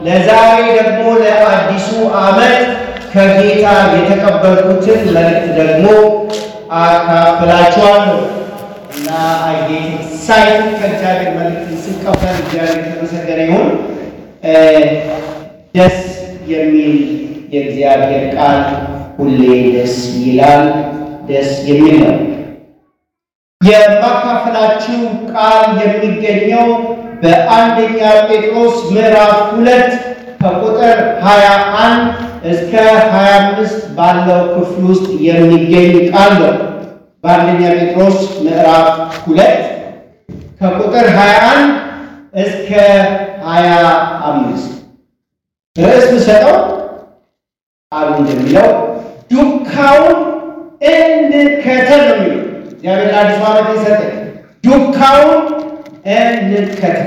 ለዛሬ ደግሞ ለአዲሱ ዓመት ከጌታ የተቀበልኩትን መልእክት ደግሞ አካፍላችኋለሁ እና አጌት ሳይት ከእግዚአብሔር መልእክት ስቀበል እግዚአብሔር የተመሰገነ ይሁን። ደስ የሚል የእግዚአብሔር ቃል ሁሌ ደስ ይላል። ደስ የሚል ነው። የማካፈላችሁ ቃል የሚገኘው በአንደኛ ጴጥሮስ ምዕራፍ ሁለት ከቁጥር 21 እስከ 25 ባለው ክፍል ውስጥ የሚገኝ ቃል ነው። በአንደኛ ጴጥሮስ ምዕራፍ ሁለት ከቁጥር 21 እስከ 25 ርዕስ ምሰጠው ቃሉ እንደሚለው ዱካውን እንከተል ነው የሚለው እግዚአብሔር ለአዲሱ ዓመት የሰጠ ዱካውን እንከተል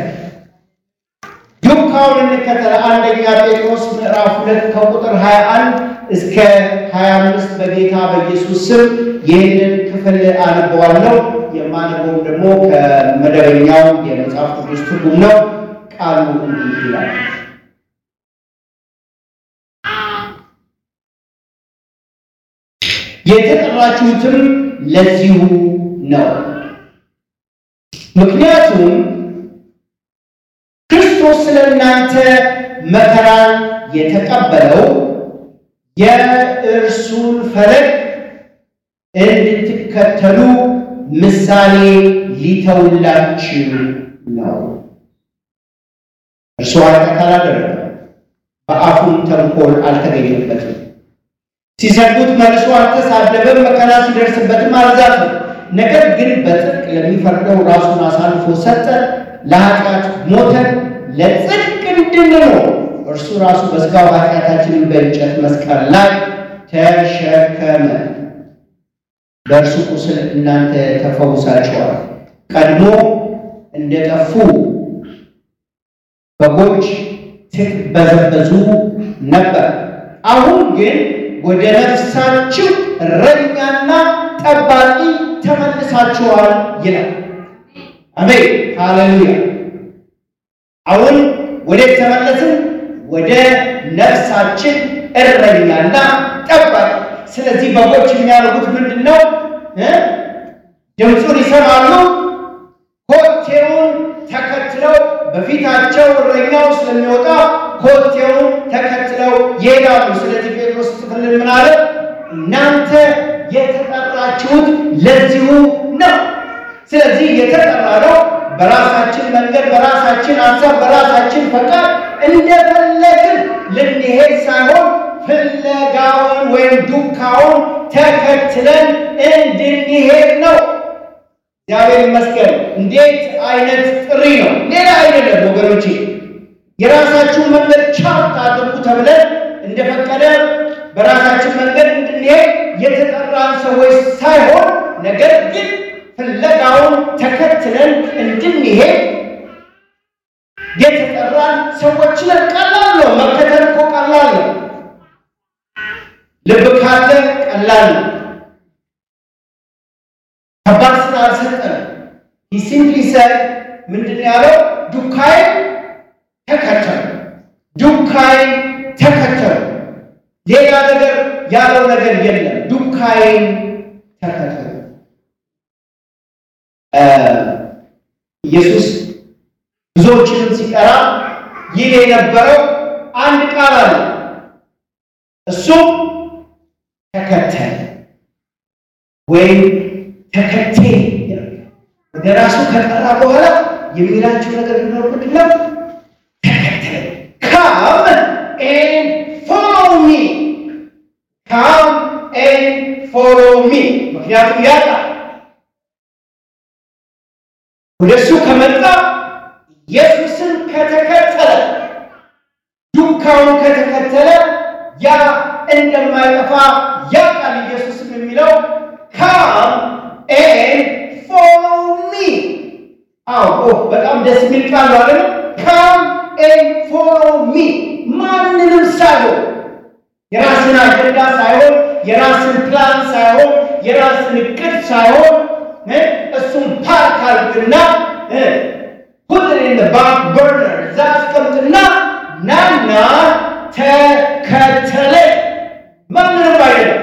ዱካውን እንከተል። አንደኛ ጴጥሮስ ምዕራፍ ሁለት ከቁጥር 21 እስከ 25 በጌታ በኢየሱስ ስም ይህንን ክፍል አነበዋለሁ። የማነበውም ደግሞ ከመደበኛው የመጽሐፍ ቅዱስ ትርጉም ነው። ቃሉ እንዲህ ይላል። የተጠራችሁትም ለዚሁ ነው። ምክንያቱም ክርስቶስ ስለ እናንተ መከራን የተቀበለው የእርሱን ፈለግ እንድትከተሉ ምሳሌ ሊተውላችሁ ነው። እርሱ ኃጢአት አላደረገም፣ በአፉም ተንኮል አልተገኘበትም። ሲሰድቡት መልሶ አልተሳደበም፣ መከራ ሲደርስበትም አልዛትም። ነገር ግን በጽድቅ ለሚፈርደው ራሱን አሳልፎ ሰጠ፣ ለኃጢአት ሞተ፣ ለጽድቅ እንድንኖር እርሱ ራሱ በሥጋው ኃጢአታችንን በእንጨት መስቀል ላይ ተሸከመ። በእርሱ ቁስል እናንተ ተፈውሳችኋል። ቀድሞ እንደጠፉ በጎች ትቅበዘበዙ ነበር። አሁን ግን ወደ ነፍሳችሁ እረኛና ጠባቂ ተመልሳችኋል ይላል። አሜን ሃሌሉያ። አሁን ወዴት ተመለስን? ወደ ነፍሳችን እረኛና ጠባቂ። ስለዚህ በጎች የሚያደርጉት ምንድን ነው? ድምፁን ይሰማሉ፣ ኮቴውን ተከትለው በፊታቸው እረኛው ስለሚወጣ ኮቴውን ተከትለው ይሄዳሉ። ስለዚህ ጴጥሮስ ጽፍልን ምን አለ? እናንተ የተጠራችሁት ለዚሁ ነው። ስለዚህ የተጠራ ነው በራሳችን መንገድ፣ በራሳችን ሀሳብ፣ በራሳችን ፈቃድ እንደፈለግን ልንሄድ ሳይሆን ፍለጋውን ወይም ዱካውን ተከትለን እንድንሄድ ነው። እግዚአብሔር ይመስገን። እንዴት አይነት ጥሪ ነው! ሌላ አይደለም ወገኖቼ። የራሳችሁን መንገድ ቻርት አድርጉ ተብለን እንደፈቀደ በራሳችን መንገድ እንድንሄድ የተጠራን ሰዎች ሳይሆን ነገር ግን ፍለጋውን ተከትለን እንድንሄድ የተጠራን ሰዎች ነን። ቀላል ነው። መከተል እኮ ቀላል ነው። ልብ ካለ ቀላል ነው። ከባድ ስራ አልሰጠንም። ሲምፕሊ ሰድ ምንድን ያለው ዱካይ ተከተሉ፣ ዱካይ ተከተሉ። ሌላ ነገር ያለው ነገር የለም። ዱካይን ተከተሉ። ኢየሱስ ብዙዎችንም ሲጠራ ይል የነበረው አንድ ቃል አለ። እሱም ተከተል ወይም ተከቴ ወደ ራሱ ከጠራ በኋላ የሚላቸው ነገር ቢኖር ምንድን ነው? ተከተል ካም ኤን ፎሎ ሚ ካም ኤን ፎሎ ሚ። ምክንያቱም ያጣ ወደ እሱ ከመጣ ኢየሱስን ከተከተለ ዱካውን ከተከተለ ያ እንደማይጠፋ ያውቃል። ኢየሱስም የሚለው ካም ኤን ፎሎ ሚ። አዎ በጣም ደስ የሚል ቃል ነው አይደል? ካም ኤን ፎሎ ሚ። ማንንም ሳይሆን የራስን አጀንዳ ሳይሆን የራስን ፕላን ሳይሆን የራስን እቅድ ሳይሆን እሱም ፓርክ አድርግና ፑት ኢን ባክ በርነር እዛ አስቀምጥና ናና ተከተለ። ማንንም አይደለም፣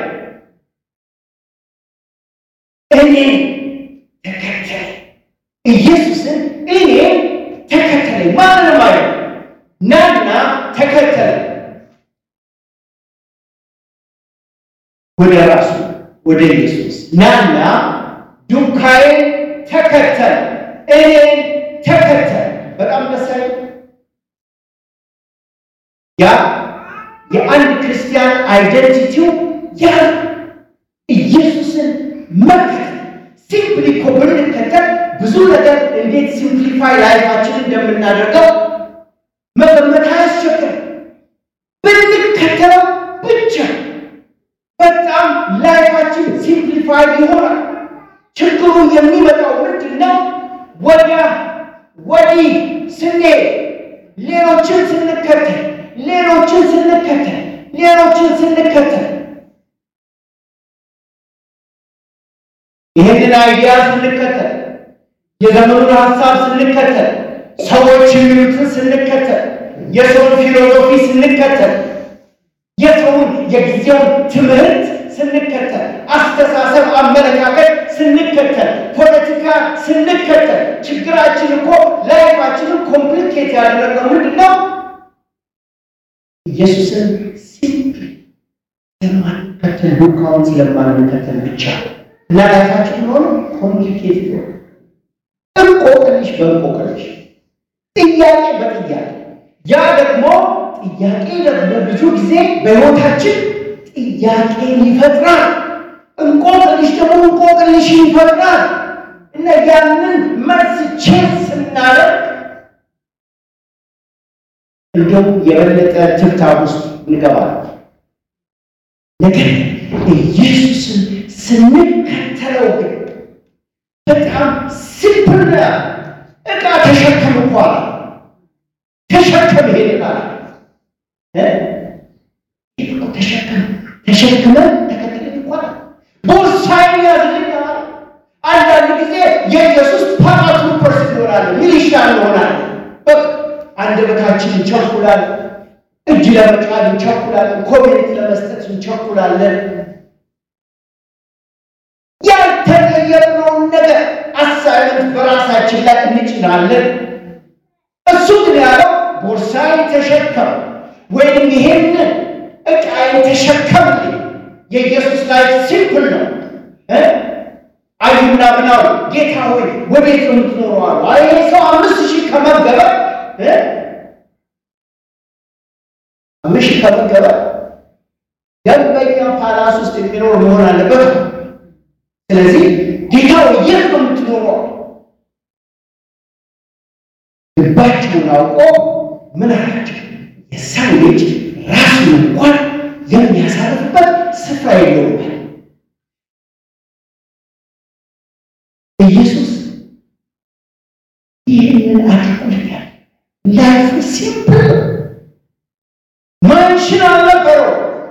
እኔ ተከተለ። ኢየሱስን እኔ ተከተለ። ማንንም አይደለም፣ ናና ተከተለ ወደ ራሱ ወደ ኢየሱስ ናና ዱካዬ ተከተል፣ እኔን ተከተል። በጣም ደስ ያለ ያ የአንድ ክርስቲያን አይደንቲቲው ያ ኢየሱስን መከተል። ሲምፕሊ እኮ ብንከተል ብዙ ነገር እንዴት ሲምፕሊፋይ ላይፋችን እንደምናደርገው መገመት አያስቸግርም። ብንከተለው ብቻ በጣም ላይፋችን ሲምፕሊፋይ ይሆናል። ችግሩ የሚመጣው ምንድን ነው? ወዲያ ወዲህ ስንሄድ ሌሎችን ስንከተል ሌሎችን ስንከተል ሌሎችን ስንከተል ይህንን አይዲያ ስንከተል የዘመኑን ሀሳብ ስንከተል ሰዎች የሚሉትን ስንከተል የሰውን ፊሎሶፊ ስንከተል የሰውን የጊዜውን ትምህርት ስንከተል አስተሳሰብ፣ አመለካከት ስንከተል ፖለቲካ ስንከተል ችግራችን እኮ ላይፋችንን ኮምፕሊኬት ያደረገው ምንድን ነው? ኢየሱስን ሲምፕል ስለማንከተል ዱካውን ስለማንከተል ብቻ እና ላይፋችን ሆኖ ኮምፕሊኬት ሆነ እንቆቅልሽ በእንቆቅልሽ ጥያቄ በጥያቄ ያ ደግሞ ጥያቄ ደግሞ ብዙ ጊዜ በሕይወታችን ጥያቄን ይፈጥራል። እንቆቅልሽ ደግሞ እንቆቅልሽን ይፈጥራል እና ያንን መልስ ቼክ ስናደርግ እንደውም የበለጠ ትብታብ ውስጥ እንገባለን። ነገር ኢየሱስን ስንከተለው ግን በጣም ሲምፕል ነው። ዕቃ ተሸከም እንኳን ተሸከም ይሄድናል ተሸከም ተሸክመን ተከትለን እንኳን ቦርሳዬን ያዝልኛል። አንዳንድ ጊዜ የኢየሱስ ፓራትሩፐርስ እንሆናለን፣ ሚሊሻ እንሆናለን። በቃ አንደበታችን እንቸኩላለን፣ እጅ ለመጫን እንቸኩላለን፣ ኮሜንት ለመስጠት እንቸኩላለን። ያልተቀየርነውን ነገር አሳይመንት በራሳችን ላይ እንጭናለን። እሱ ግን ያለው ቦርሳዬን ተሸከም ወይም ይሄንን ዕቃዬን ተሸከምልኝ። የኢየሱስ ላይ ሲምፕል ነው። አዩና ምናሉ ጌታ ሆይ ወዴት ነው የምትኖረው አሉ። አይ ይሄ ሰው አምስት ሺህ ከመገበ አምስት ሺህ ከመገበ ደንበኛ ፓላስ ውስጥ የሚኖር መሆን አለበት። ስለዚህ ጌታ ሆይ የት ነው የምትኖረው? ልባቸውን አውቆ ምን አላቸው? የሰው ልጅ ራሱን እንኳን የሚያሳርፍበት ስፍራ የለውም። ኢየሱስ ይህንን አድርጎልኛል። ላይፍ ሲምፕል ማንሽን አልነበረው፣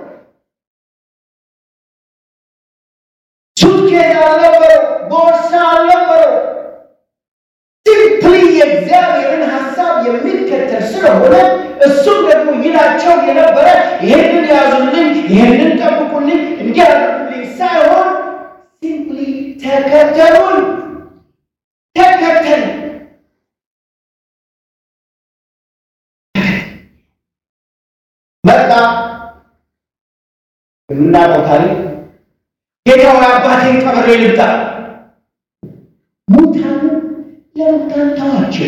ሱትኬዝ አልነበረው፣ ቦርሳ አልነበረው። ሲምፕሊ የእግዚአብሔርን ሀሳብ የሚከተል ስለሆነ እሱም ደግሞ ይላቸው የነበረ ይህንን ያዙልኝ፣ ይህንን ጠብቁልኝ፣ እንዲህ አድርጉልኝ ሳይሆን ሲምፕሊ ተከተሉን፣ ተከተል መጣ። የምናውቀው ታሪክ ጌታ ሆይ አባቴን ቀብሬ ልምጣ። ሙታን ለሙታን ተዋቸው።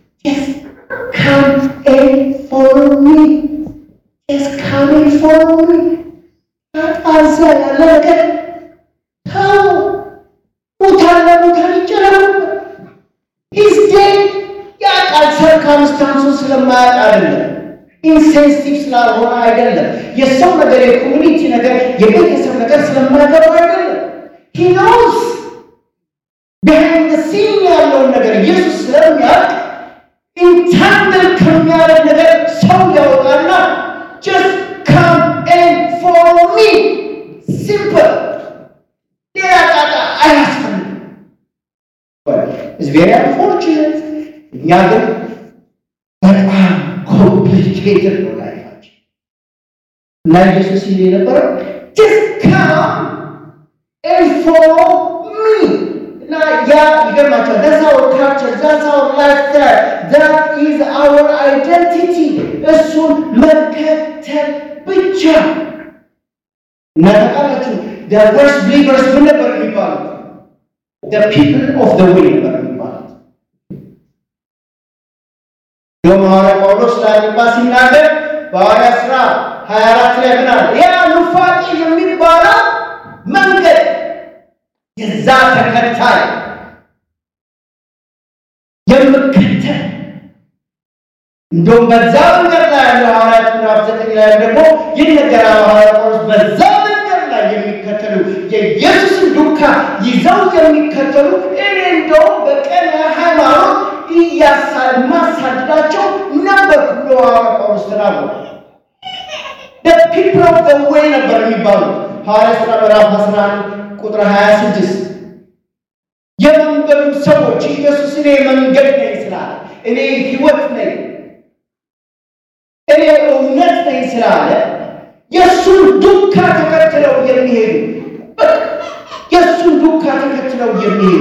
Come and follow me. Just come and follow me. አጣዛ ያለ ነገር ተው። ሙታን ለሙታን ይጨረሩ። He's dead. ያውቃል። ሰርከምስታንሱ ስለማያውቅ አይደለም። ኢንሴንሲቲቭ ስላልሆነ አይደለም። የሰው ነገር፣ የኮሚኒቲ ነገር፣ የቤተሰብ ነገር ስለማያገባው አይደለም። He knows ቢሃይንድ ሲን ያለውን ነገር ኢየሱስ ስለሚያውቅ ኢንታንግል ከሚያደርግ ነገር ሰው ያወጣና ጀስት ካም ኤንድ ፎሎ ሚ ሲምፕል፣ ሌላ ጣጣ አያስፈልግም። ኢዝ ቬሪ አንፎርቹኔት። እኛ ግን በጣም ኮምፕሊኬትድ ነው ላይፋችን። እና ኢየሱስ ይል የነበረው just come and follow me እና ያ ይገርማቸዋል። that's our culture that's our lifestyle that is our identity እሱን መከተል ብቻ እና ታውቃላችሁ the first believers ምን ነበር የሚባሉት? the people of the way ነበር የሚባሉት። ደግሞ ሐዋርያ ጳውሎስ ለአግባ ሲናገር በሐዋርያ ሥራ 24 ላይ ምን አለ? ያ ኑፋቄ የሚባለው መንገድ የዛ ተከታይ የምከተል እንደውም በዛ መንገድ ላይ ያለው ሐዋርያት ምዕራፍ ዘጠኝ ላይ ደግሞ ይነገራል። ሐዋርያ ጳውሎስ በዛ መንገድ ላይ የሚከተሉ የኢየሱስን ዱካ ይዘው የሚከተሉ እኔ እንደውም በቀን ሃይማኖት እያማሳድዳቸው ነበር ብሎ ሐዋርያ ጳውሎስ ተናግሯል። the people of the way ነበር የሚባሉት ሐዋርያ ሥራ ምዕራፍ 11 ቁጥር 26 የመንገዱ ሰዎች ኢየሱስ እኔ መንገድ ነኝ ስላለ እኔ ሕይወት ነኝ እኔ እውነት ነኝ ስላለ የእሱን ዱካ ተከትለው የሚሄዱ በቃ የእሱን ዱካ ተከትለው የሚሄዱ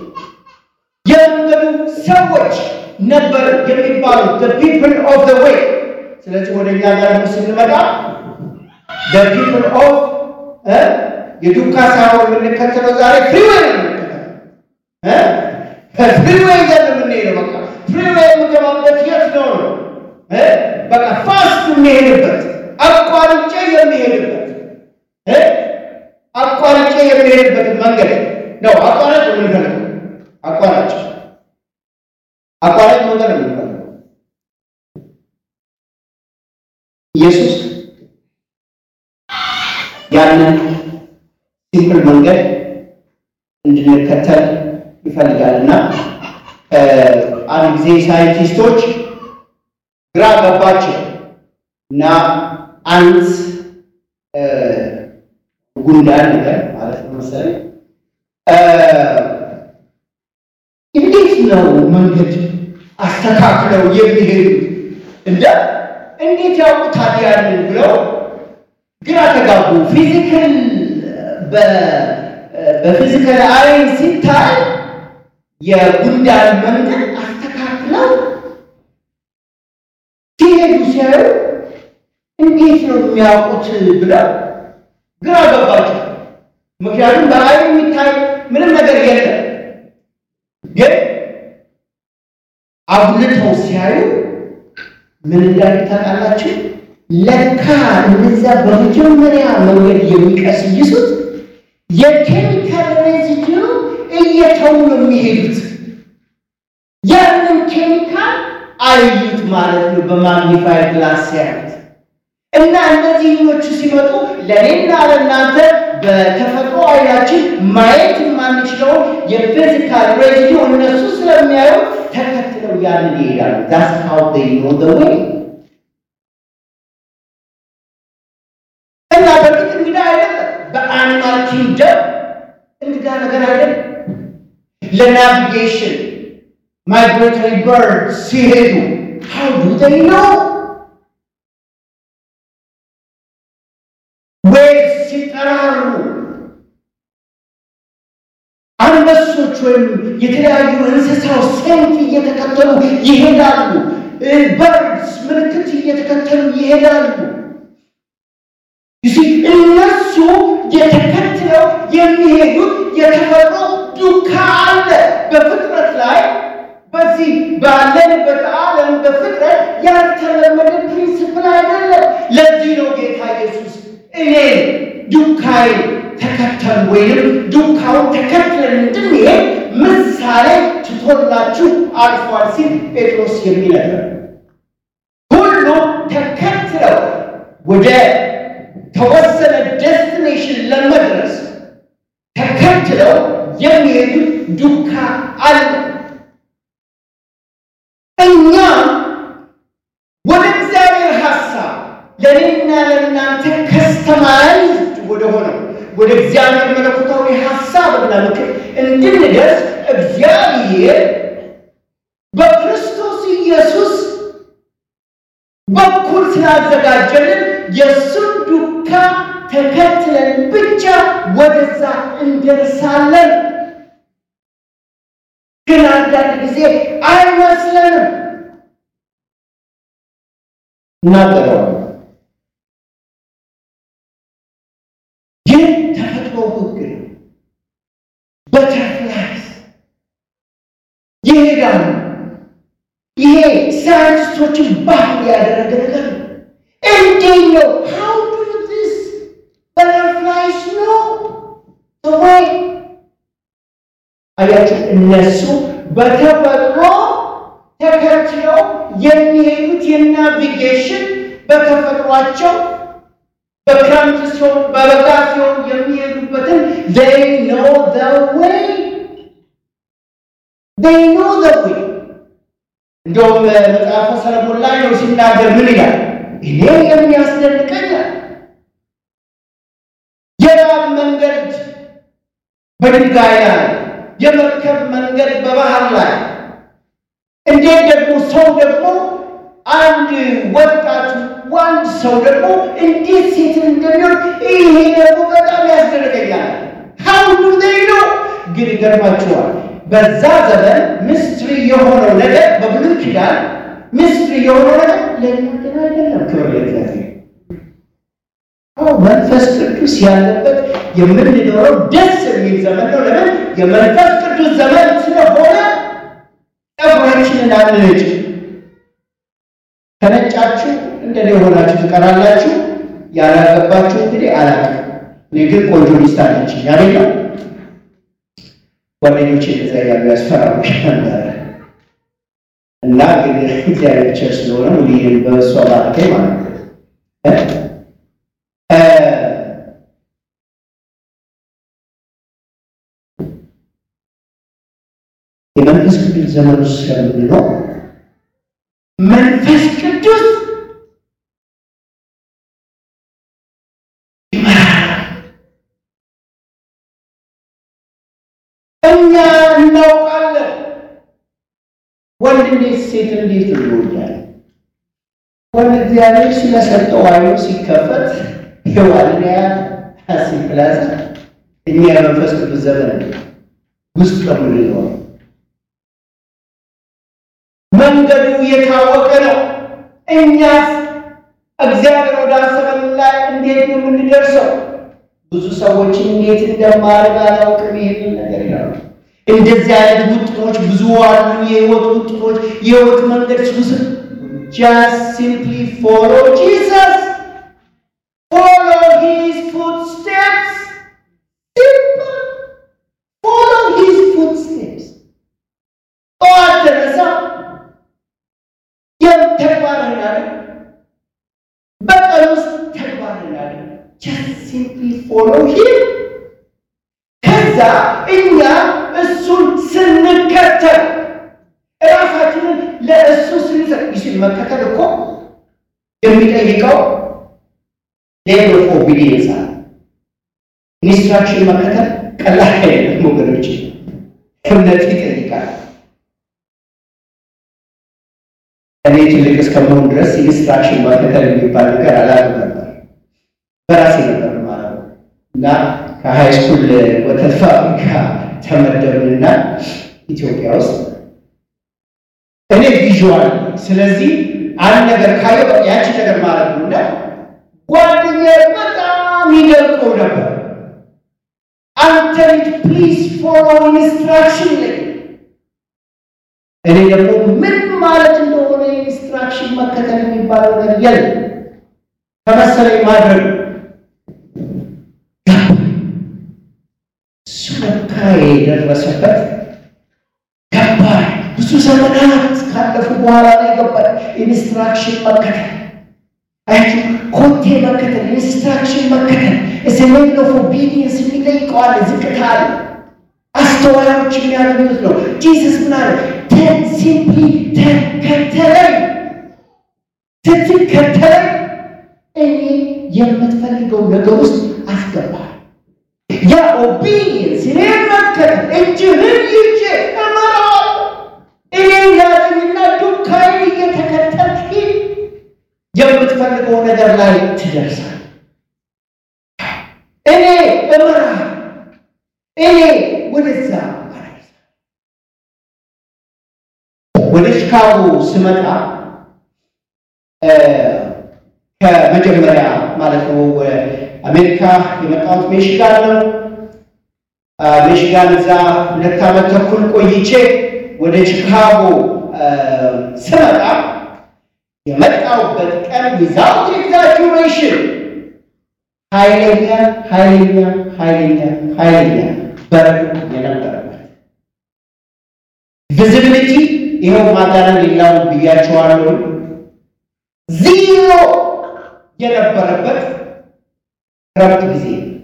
የመንገዱ ሰዎች ነበር የሚባሉት the people of the way ስለዚህ ወደ እኛ ጋር ደግሞ ስንመጣ the people of እ የዱካ ሳይሆን የምንከተለው ዛሬ ፍሪዌይ ነው የምንከተለው ፍሪዌይ ዘን የምንሄደው በቃ ፍሪዌይ የምገባበት የት ነው ነው እ በቃ ፋስት የሚሄድበት አቋርጬ የሚሄድበት እ አቋርጬ የሚሄድበት መንገድ ነው። አቋራጭ ነው የምንፈልገው። አቋራጭ አቋራጭ መንገድ ነው የምንፈልገው። ኢየሱስ ያንን ሲምፕል መንገድ እንድንከተል ይፈልጋልና አንድ ጊዜ ሳይንቲስቶች ግራ ገባቸው እና አንድ ጉንዳን ነገር ማለት ነው መሰለኝ እንዴት ነው መንገድ አስተካክለው የሚሄዱት እንደ እንዴት ያውቁታል ያንን ብለው ግራ ተጋቡ። ፊዚካል በፊዚካል አይን ሲታይ የጉንዳን መንገድ አስተካክለው ሲሄዱ ሲያዩ እንዴት ነው የሚያውቁት ብለው ግራ ገባቸው። ምክንያቱም በአይን የሚታይ ምንም ነገር የለም። ግን አጉልተው ሲያዩ ምን እንዳሉ ታውቃላችሁ? ለካ እነዛ በመጀመሪያ መንገድ የሚቀስይሱት የኬሚካል ሬዚዲዩ እየተው ነው የሚሄዱት። ያንን ኬሚካል አዩት ማለት ነው በማግኒፋይ ግላስ ሲያዩት እና እነዚህኞቹ ሲመጡ ለእኔና ለእናንተ በተፈጥሮ አይናችን ማየት የማንችለውን የፊዚካል ሬዚዲዩ እነሱ ስለሚያዩ ተከትለው ያንን ይሄዳሉ። ዳስ ሃው ዴይ ኖ ዘ ዌይ እና በእርግጥ እንግዳ አይደለም። በአኒማል ኪንግደም እንግዳ ነገር አይደለም። ለናቪጌሽን ማይግሬተሪ በርድ ሲሄዱ ሃው ዱ ዴይ ኖ ዌቭ ሲጠራሩ አንበሶች ወይም የተለያዩ እንስሳዎች ሴንት እየተከተሉ ይሄዳሉ። በርድስ ምልክት እየተከተሉ ይሄዳሉ። ይህ እነሱ የተከትለው የሚሄዱት የተፈጥሮ ዱካ አለ በፍጥረት ላይ በዚህ ባለንበት ዓለም በፍጥረት ያልተለመደ ፕሪንስፕል አይደለም። ለዚህ ነው ጌታ ኢየሱስ እኔ ዱካይ ተከተሉ ወይም ዱካውን ተከትለን እንድንሄድ ምሳሌ ትቶላችሁ አልፏል ሲል ጴጥሮስ የሚነግር ሁሉ ተከትለው ወደ ተወሰነ ዴስቲኔሽን ለመድረስ ተከትለው የሚሄዱት ዱካ አለ። እኛ ወደ እግዚአብሔር ሐሳብ ለእኔና ለእናንተ ከስተማይዝድ ወደ ሆነው ወደ እግዚአብሔር መለኮታዊ ሐሳብና ምክር እንድንደርስ እግዚአብሔር በክርስቶስ ኢየሱስ በኩል ስላዘጋጀልን የእሱን ዱካ ተከትለን ብቻ ወደዛ እንደርሳለን። ግን አንዳንድ ጊዜ አይመስለንም። እናገረዋል ይህ ተፈጥሮ ሕግ ነው። በተርፍላይስ ይሄዳሉ። ይሄ ሳይንቲስቶችን ባህል ያደረገ ነገር ነው። እንዴት ነው how do this butterflies know the way አያችሁ እነሱ በተፈጥሮ ተከትለው የሚሄዱት የናቪጌሽን በተፈጥሯቸው በክረምት ሲሆን በበጋ ሲሆን የሚሄዱበትን they know the way they know the way እንደውም መጽሐፈ ሰለሞን ላይ ነው ሲናገር ምን ይላል? እኔ የሚያስደንቀኛል የእባብ መንገድ በድንጋይ ላይ የመርከብ መንገድ በባህር ላይ እንዴት ደግሞ ሰው ደግሞ አንድ ወጣት ዋንድ ሰው ደግሞ እንዴት ሴትን እንደሚሆን ይሄ ደግሞ በጣም ያስደነቀኛል። ሀው ዱ ዜይ ነው ግን ይገርማችኋል። በዛ ዘመን ምስትሪ የሆነው ነገር በብሉይ ኪዳን ምስትሪ የሆነው ነገር ለእኛ ግን አይደለም። ክብር ለእግዚአብሔር። አዎ መንፈስ ቅዱስ ያለበት የምንኖረው ደስ የሚል ዘመን ነው። ለምን? የመንፈስ ቅዱስ ዘመን ስለሆነ ጠጉራችንን አንነጭ። ከነጫችሁ እንደኔ የሆናችሁ ትቀራላችሁ። ያላገባችሁ እንግዲህ አላውቅም። እኔ ግን ቆንጆ ሚስት አለችኝ አይደለም። ጓደኞቼ እንደዛ ያሉ ያስፈራሩ ነበረ እና ግን እግዚአብሔር ቸር ስለሆነ ሙሉዬን በእሷ ባርከኝ ማለት ነው። የመንፈስ ቅዱስ ዘመን ውስጥ ስለምንለው መንፈስ ቅዱስ እኛ እናውቃለን። ወንድ እንዴት ሴት እንዴት ይወዳል? ወንድ እግዚአብሔር ስለሰጠው አይኑ ሲከፈት የዋልያ ሲፕላዛ እኛ የመንፈስ ቅዱስ ዘመን ውስጥ ከምንለው መንገዱ የታወቀ ነው። እኛስ እግዚአብሔር ወዳሰበን ላይ እንዴት ነው የምንደርሰው? ብዙ ሰዎች እንዴት እንደማድረግ አላውቅም። ይሄንን ነገር ይላሉ። እንደዚህ አይነት ውጥኖች ብዙ አሉ። የህይወት ውጥኖች፣ የህይወት መንገድ ሱስ just simply follow Jesus follow his footsteps simple follow his footsteps ጠዋት ተነሳ ተግባርህን አድርግ። በቀን ውስጥ ተግባርህን አድርግ። just simply follow him ከዛ እኛ እሱን ስንከተል እራሳችንን ለእሱ ስንሰጥ ይችል መከተል እኮ የሚጠይቀው ሌቭል ኦፍ ኦቢዲየንስ አለ። ኢንስትራክሽን መከተል ቀላል አይደለም ወገኖች፣ እምነት ይጠይቃል። እኔ ትልቅ እስከመሆን ድረስ ኢንስትራክሽን መከተል የሚባል ነገር አላውቅም ነበር። በራሴ ነበር ማለት ነው እና ከሃይ ስኩል ወተት ፋብሪካ ተመደብንና ኢትዮጵያ ውስጥ እኔ ቪዥዋል ስለዚህ አንድ ነገር ካየው ያቺ ነገር ማለት ነው እና ጓደኛዬ በጣም ይደርቀው ነበር። አንተ ልጅ ፕሊዝ ፎሎ ኢንስትራክሽን ላይ እኔ ደግሞ ምን ማለት እንደሆነ ኢንስትራክሽን መከተል የሚባለው ነገር የለም ከመሰለኝ ማድረግ እሱ ለካ የደረሰበት ገባኝ። ብዙ ዘመናት ካለፉ በኋላ ላይ ገባኝ። ኢንስትራክሽን መከተል አያችሁ፣ ኮቴ መከተል፣ ኢንስትራክሽን መከተል እስ ሌቭል ኦፍ ኦቢዲየንስ የሚጠይቀዋል። ዝቅታ አለ። አስተዋዮች የሚያገኙት ነው። ጂሰስ ምን አለ? ተን ሲምፕሊ ተከተለኝ። ስትከተለኝ እኔ የምትፈልገው ነገር ውስጥ አስገባል። ያ ኦቢዲየንስ እኔ መከተል እጅህን ይዤ እመራዋለሁ። እኔ ያለኝና ዱካይን እየተከተልክ የምትፈልገው ነገር ነገር ላይ ትደርሳል። እኔ እመራ እኔ ወደዛ አደርሳ ወደ ቺካጎ ስመጣ ከመጀመሪያ ማለት ነው ወደ አሜሪካ የመጣሁት ሜሽጋን ነው። ሜሽጋን እዛ ሁለት ዓመት ተኩል ቆይቼ ወደ ቺካጎ ስመጣ የመጣሁበት ቀን ዊዛውት ኤግዛጁሬሽን ኃይለኛ ኃይለኛ ኃይለኛ ኃይለኛ በረዶ የነበረበት ቪዚቢሊቲ ይኸው ማጋነን ሌላው ብያቸዋለሁ። ዚሮ የነበረበት ክረምት ጊዜ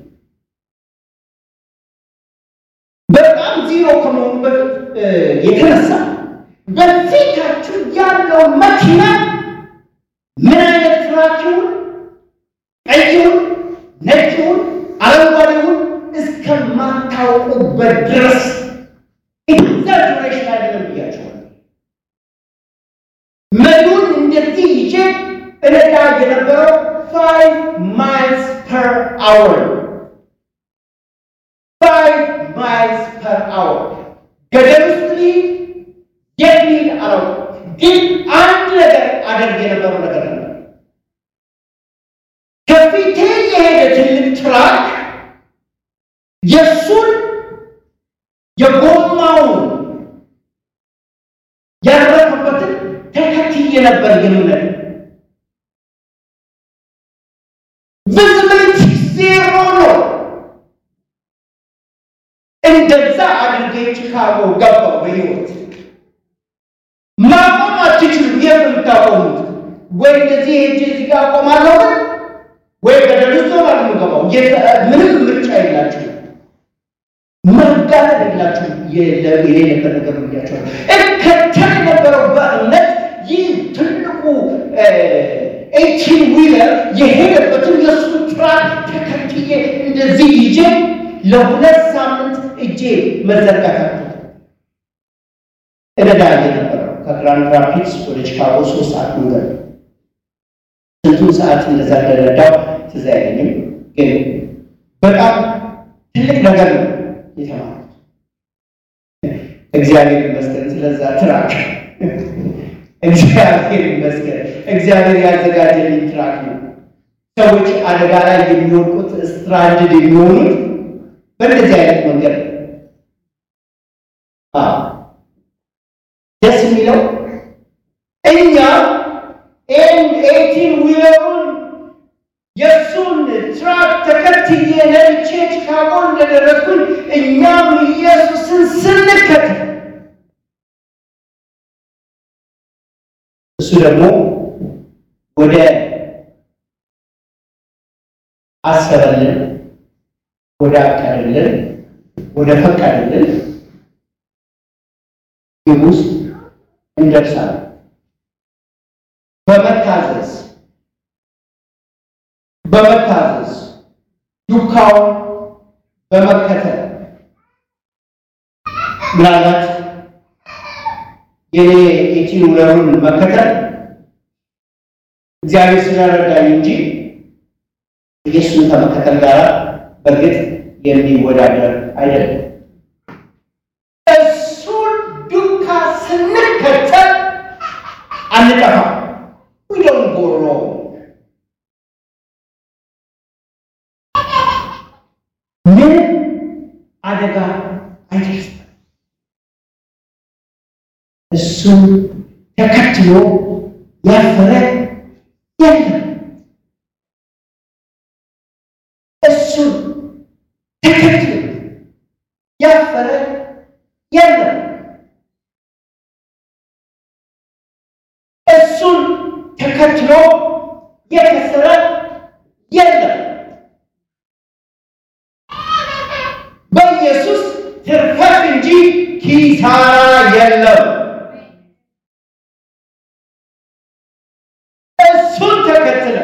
በጣም ዚሮ ከመሆኑ በፊት የተነሳ በፊታችሁ ያለው መኪና ምን አይነት ትራኪውን ቀይውን፣ ነጭውን፣ አረንጓዴውን እስከማታውቁበት ድረስ ኤግዛጁሬሽን አይደለም ብያቸዋል። መሪውን እንደዚህ ይዤ እነዳ የነበረው ፋይቭ ማይልስ ፐር አወር ፋይቭ ማይልስ ፐር አወር ገደል ውስጥ ልሂድ የት ልሂድ አላውቅም። ግን አንድ ነገር አደርግ የነበረው ነገር ነበር። ከፊቴ የሄደ ትልቅ ትራክ የእሱን የጎማውን ያረፈበትን ተከትዬ ነበር የምነድ ቪዚቢሊቲ ዜሮ ነው። እንደዛ አድርጌ ቺካጎ ገባው በህይወት ማቆም አትችሉም። የት ነው የምታቆሙት? ወይ እንደዚህ ሄጄ እዚህ ጋር አቆማለሁ ወይ ገደል ውስጥ ነው የምገባው። ምንም ምርጫ የላችሁ፣ መጋለጥ የላችሁ። የሌለበት ነገር ብያቸዋል። እከተል የነበረው በእምነት ይህ ትልቁ ኤይቲን ዊለር የሄደበትን የእሱ ትራክ ተከትዬ እንደዚህ ይዤ ለሁለት ሳምንት እጄ መዘርጋት እነዳ የነበረው ከግራንድ ራፒድስ ወደ ቺካጎ ሶስት ሰዓት መንገድ ስንቱን ሰዓት እንደዛ እንደረዳው ትዝ አይለኝም፣ ግን በጣም ትልቅ ነገር ነው የተማሩት። እግዚአብሔር ይመስገን ስለዛ ትራክ እግዚአብሔር ይመስገን። እግዚአብሔር ያዘጋጀልኝ ትራክ ነው። ሰዎች አደጋ ላይ የሚወድቁት ስትራንድድ የሚሆኑት በእንደዚህ አይነት መንገድ ነው። ደስ የሚለው እኛ ኤይቲን ዊለሩን የእሱን ትራክ ተከትዬ ነድቼ ቺካጎ እንደደረስኩኝ እኛም ኢየሱስን ስንከተል እሱ ደግሞ ወደ አሰበልን፣ ወደ አቀደልን፣ ወደ ፈቀደልን ግብ ውስጥ እንደርሳለን። በመታዘዝ በመታዘዝ ዱካውን በመከተል ምናልባት የኔ ኤቲን ውለሩን መከተል እግዚአብሔር ስለረዳኝ እንጂ ኢየሱስን ከመከተል ጋር በእርግጥ የሚወዳደር አይደለም። እሱን ዱካ ስንከተል አንጠፋም። we don't go wrong ምን አደጋ አይደርስም። እሱን ተከትሎ ያፈረ የለም። እሱን ተከትሎ ያፈረ የለም። እሱን ተከትሎ የከሰረ የለም። በኢየሱስ ትርፈት እንጂ ኪሳራ የለም። እሱን ተከትለ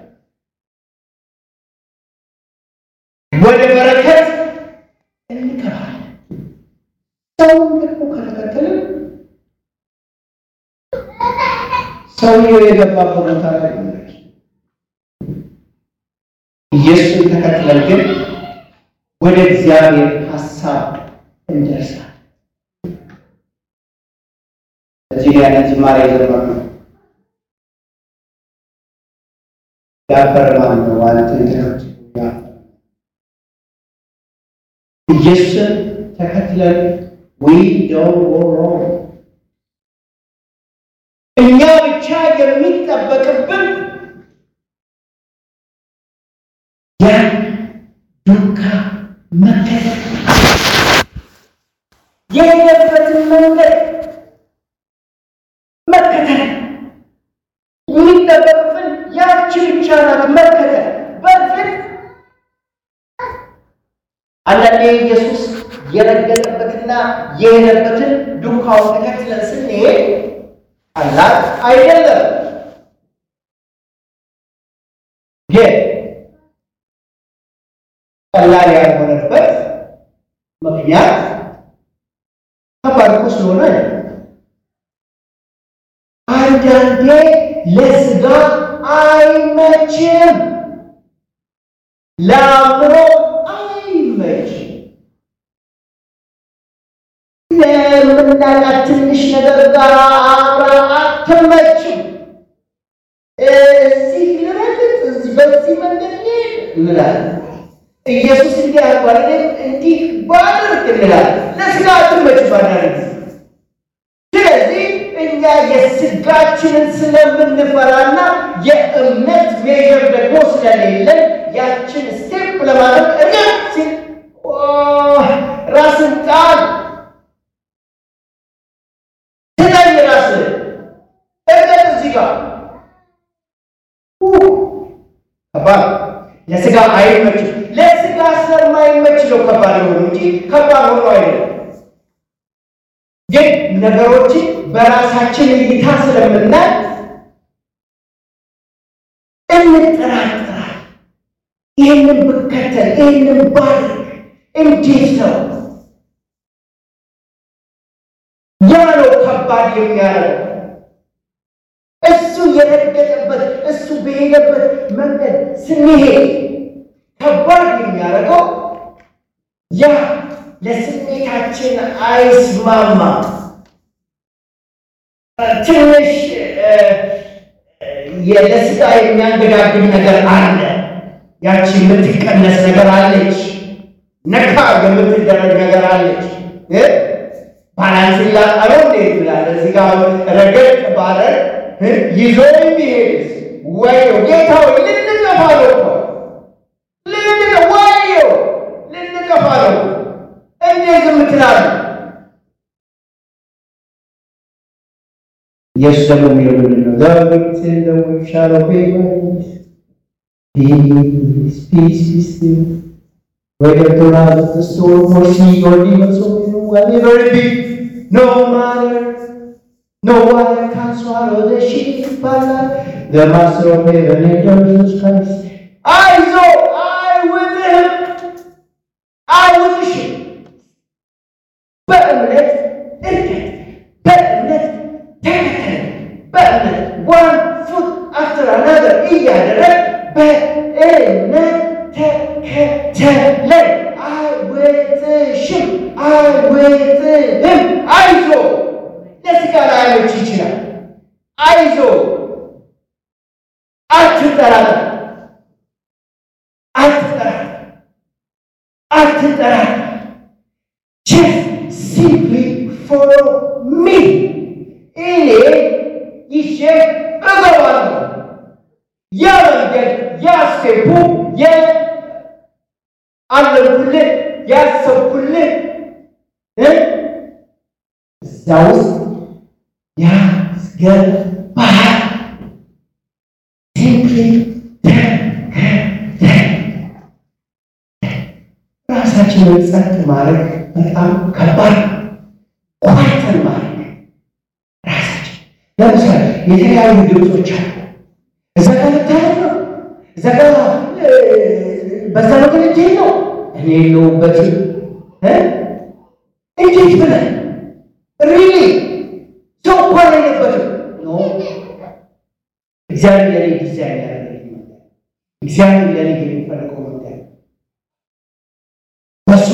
ወደ በረከት እንገባለን። ሰውን ደግሞ ከተከተለ ሰውየው የገባበት ቦታ ላይ ኢየሱስን ተከትለን ግን ወደ እግዚአብሔር ሀሳብ እንደርሳለን። እዚህ ላይ ያንን ዝማሬ ዘመር ነው ያፈረ ማን ነው? አንተ እንትኖች ኢየሱስን ተከትለን we don't go wrong እኛ ብቻ የሚጠበቅብን ያን ዱካ መከተል የሄደበትን መንገድ መከተል የሚጠበቅብን ያቺ ብቻ ናት። መከተል በእርግጥ አንዳንዴ ኢየሱስ የረገጠበትና የሄደበትን ዱካውን ተከትለን ስንሄድ ቀላል አይደለም። ግን ቀላል ያልሆነበት ምክንያት ከባድ እኮ ስለሆነ አንዳንዴ ለስጋ አይመችም፣ ለአእምሮ አይመችም። ለምናላት ትንሽ ነገር ጋር አብራ አትመችም። እዚህ ልረግጥ፣ እዚህ በዚህ መንገድ ልሄድ እንላለን። ኢየሱስ እንዲህ አድርጓል፣ እኔም እንዲህ ባደርግ እንላለን። ለስጋ አትመችም ባናደርግ ስለዚህ እኛ የስጋችንን ስለምንፈራና የእምነት ሜዥር ደግሞ ስለሌለን ያችን ስቴፕ ለማድረግ እርግጥ ሲል ራስን ጣል ትለኝ ራስን እርግጥ እዚህ ጋር ከባድ ለስጋ አይመችም። ለስጋ ስለማይመች ነው ከባድ የሆኑ እንጂ ከባድ ሆኖ አይደለም። ግን ነገሮችን በራሳችን እይታ ስለምናይ እንጠራጠራል። ይህንን ብከተል ይህንን ባድርግ እንዴት ነው? ያ ነው ከባድ የሚያደርገው። እሱ የረገጠበት እሱ በሄደበት መንገድ ስንሄድ ከባድ የሚያደርገው ያ ለስሜታችን አይስማማ። ትንሽ ለስጋ የሚያንገዳግድ ነገር አለ። ያቺ የምትቀነስ ነገር አለች። ነካ የምትደረግ ነገር አለች። ባላንስ ላጣለው እንዴት ብላለ እዚህ ጋር ረገጥ ባለ ይዞ የሚሄድስ ወየው ጌታው ልንጠፋ ነው እኮ ወየው ልንጠፋ ነው። እንዴት ዝም ትላለህ? ኢየሱስ ደግሞ የሚለው ምንድን ነው? ዘብት ለሻለው ፒስ ፒስ ፒስ Whether to have the storm or sea or even so whatever it be, no matter, no one can swallow the sheep, but the Master of heaven and of Jesus Christ. I know I with him, I with the sheep. በእምነት እርገጥ፣ በእምነት ተከተል፣ በእምነት one foot after another እያደረግ በእምነት ተከተለኝ። አይወጥሽም፣ አይወጥህም። አይዞ ለስጋ ላይመች ይችላል። አይዞ አትጠራጠር፣ አትጠራጠር፣ አትጠራጠር። just simply follow me እኔ ይዤ እገባለሁ። ያ መንገድ ያ ስቴፑ አለምኩልህ ያሰብኩልህ እዛ ውስጥ ያስገባሃል። ሲምፕሊ ተከተል። ራሳችንን ጸጥ ማድረግ በጣም ከባድ ኳይተን ማድረግ ራሳችን ለምሳሌ የተለያዩ ድምፆች አሉ። እዛ ጋር ልታረግ ነው፣ እዛ ጋር በዛ ነገር እጅ ነው እኔ የለሁበትም። እንዴት ብለህ ሪሊ ሰው እንኳን የለበትም። ኖ እግዚአብሔር ለኔ ዲዛይን ያደረገ እግዚአብሔር ለኔ የሚፈልገው መንገድ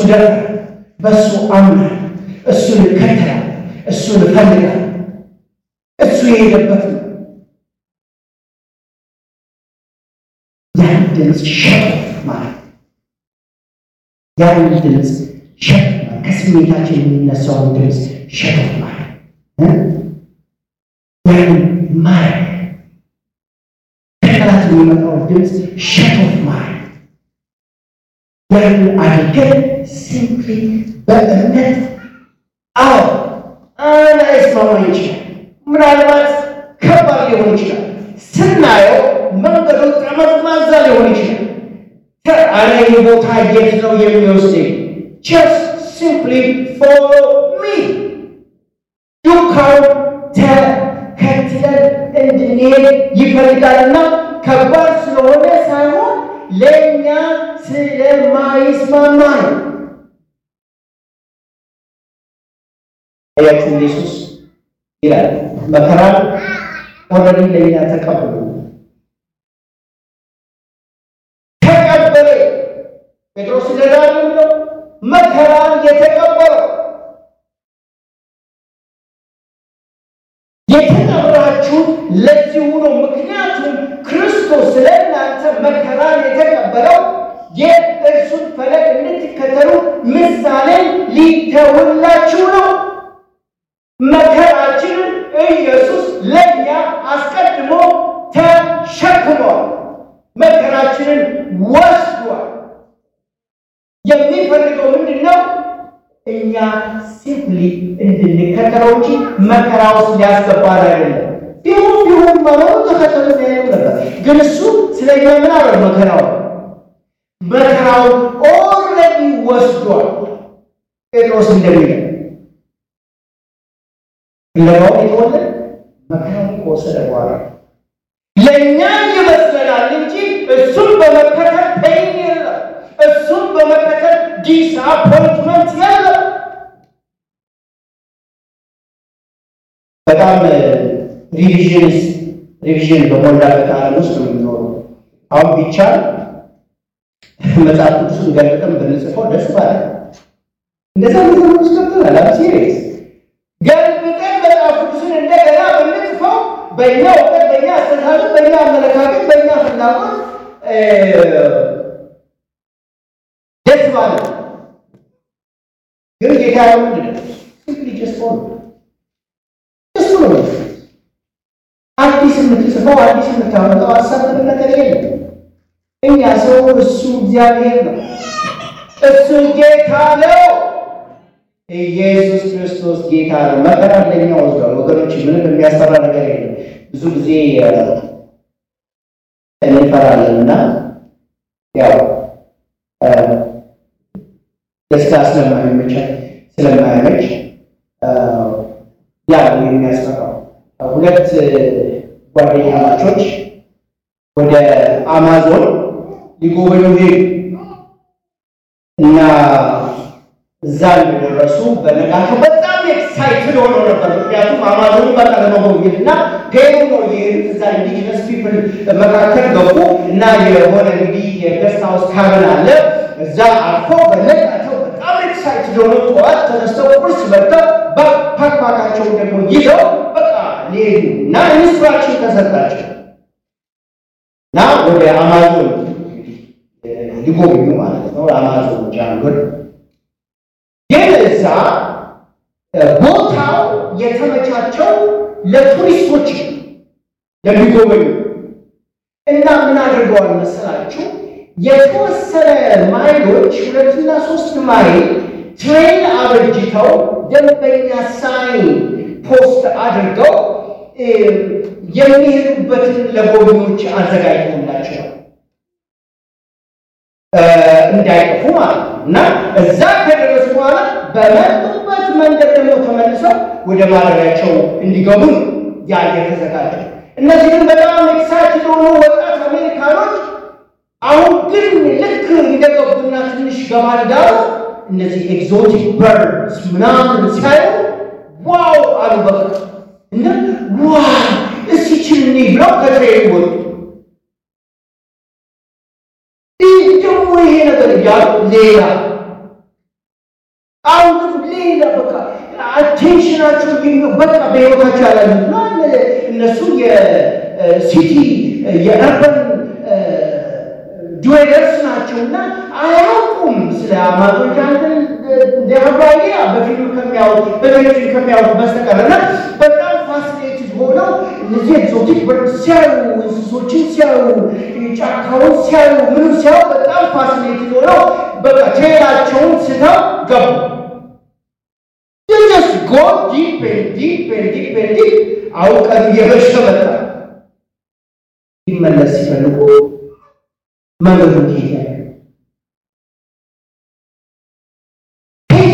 ደፈረ፣ በእሱ አምናል፣ እሱን እከተላል፣ እሱን እፈልጋል። እሱ የሄደበት ነው። ያን ድምፅ ሸጦፍ ማለት ያን ድምፅ ሸጦፍ ማለት ከስሜታችን የሚነሳውን ድምፅ ሸጦፍ ማለት ያን ማለት ከጠላት የሚመጣውን ድምፅ ሸጦፍ ማለት ያን አድርገን ሲምፕሊ በእምነት አዎ ላይስማማ ይችላል። ምናልባት ከባድ ሊሆን ይችላል። ስናየው መንገዱ ጠመዝማዛ ሊሆን ይችላል። አረ ይህ ቦታ የት ነው የሚወስደኝ? ጀስት ሲምፕሊ ፎሎ ሚ ዱካው ተከትለን እንድንሄድ ይፈልጋልና ከባድ ስለሆነ ሳይሆን ለእኛ ስለማይስማማ ነው። ያችሁ ኢየሱስ ይላል መከራን ኦልሬዲ ለእኛ ተቀብሎ ተቀበለ። ጴጥሮስ ደጋግ ነው መከራን የተቀበለው የተጠራችሁ ለዚሁ ነው። ምክንያቱም ክርስቶስ ስለ እናንተ መከራን የተቀበለው የእርሱን ፈለግ እንድትከተሉ ምሳሌን ሊተውላችሁ ነው። መከራችንን ኢየሱስ ለእኛ አስቀድሞ ተሸክሟል። መከራችንን ወስዷል። የሚፈልገው ምንድን ነው? እኛ ሲምፕሊ እንድንከተለው እንጂ መከራ ውስጥ ሊያስገባን አይደለም። ቢሆን ቢሆን መኖሩ ተከተሉ ያየው ነበር። ግን እሱ ስለኛ ምን አለ? መከራው መከራውን ኦልሬዲ ወስዷል። ጴጥሮስ እንደሚለው ለማወቅ የተወለደ መከራውን ከወሰደ በኋላ ለእኛ ይመስለናል እንጂ እሱን በመከተል ፔን የለም። እሱን በመከተል ዲስአፖይንትመንት የለም። በጣም ሪቪዥን ሪቪዥን በሞላበት ዓለም ውስጥ ነው የሚኖረው። አሁን ቢቻል መጽሐፍ ቅዱስን ገልጠን ብንጽፈው ደስ ባለ እንደዛ ነገር ውስጥ ገብተናል። አም ሲሪየስ ገልብጠን መጽሐፍ ቅዱስን እንደገና ብንጽፈው በእኛ እውቀት፣ በእኛ አስተሳሰብ፣ በእኛ አመለካከት፣ በእኛ ፍላጎት ደስ ባለ ግን ጌታ ምንድን ነው ሲምፕሊ ጀስት ሆነ እሱ ነው አዲስ የምትጽፈው አዲስ የምታመጣው ሀሳብ ምንም ነገር የለም። እኛ ሰው እሱ እግዚአብሔር ነው። እሱ ጌታ ነው። ኢየሱስ ክርስቶስ ጌታ ነው። መከራ ለኛ ወስዷል። ወገኖች ምንም የሚያስፈራ ነገር የለም። ብዙ ጊዜ እንፈራለን እና ያው ደስታ ስለማይመች ስለማይመች ያ የሚያስፈራው ሁለት ጓደኛ ማቾች ወደ አማዞን ሊጎበኙ ሄዱ እና እዛ እንደደረሱ በነጋታው በጣም ኤክሳይትድ ሆኖ ነበር። ምክንያቱም አማዞን በቃ ለመጎብኘት እና ፔሩ ነው የሄዱት። እዛ ኢንዲጂነስ ፒፕል መካከል ገቡ እና የሆነ እንግዲህ የገስት ሃውስ ካቢን አለ። እዛ አርፎ በነጋታው በጣም ኤክሳይትድ ሆኖ ጠዋት ተነስተው ቁርስ በልተው ባክፓካቸውን ደግሞ ይዘው በቃ ሊሄዱ እና ኢንስትራክሽን ተሰጣቸው እና ወደ አማዞን ሊጎብኙ ማለት ነው። አማዞን ጃንጎል ግን እዛ ቦታው የተመቻቸው ለቱሪስቶች ለሚጎበኙ እና ምን አድርገዋል መሰላችሁ? የተወሰነ ማይሎች ሁለትና ሶስት ማይል ትሬን አበጅተው ደንበኛ ሳይን ፖስት አድርገው የሚሄዱበትን ለጎብኚዎች አዘጋጅተውላቸዋል እንዳይጠፉ ማለት ነው። እና እዛ ከደረሱ በኋላ በመጡበት መንገድ ደግሞ ተመልሰው ወደ ማደሪያቸው እንዲገቡ ነው ያ የተዘጋጀው። እነዚህ ግን በጣም ኤክሳይትድ የሆኑ ወጣት አሜሪካኖች አሁን ግን ልክ እንደገቡና ትንሽ ገባ እንዳሉ እነዚህ ኤግዞቲክ በርድስ ምናምን ሲያዩ ዋው አሉ። በቃ እና ዋ እስኪ ችልኒ ብለው ከትሬን ወጡ። ይህ ደግሞ ይሄ ነገር እያሉ ሌላ አሁን ሌላ በቃ አቴንሽናቸው በቃ በህይወታቸው ያላሉት ነው። እነሱ የሲቲ የአርበን ዱዌለርስ ናቸው እና አያውቁም ስለ አማዞች አንተን እንደሀባያ በፊልም ከሚያወጡ በቴሌቪዥን ከሚያወጡ በስተቀር እና በጣም ፋሲኔትድ ሆነው እነዚህ ኤግዞቲክ በርድ ሲያዩ እንስሶችን ሲያዩ ጫካውን ሲያዩ ምንም ሲያዩ በጣም ፋሲኔትድ ሆነው በቃ ቴላቸውን ስተው ገቡ። ጀስ ጎ ዲፕ ዲፕ ዲፕ ዲፕ አውቀን እየመሸ መጣ። ይመለስ ሲፈልጉ መንገዱ ሄደ ሄደ።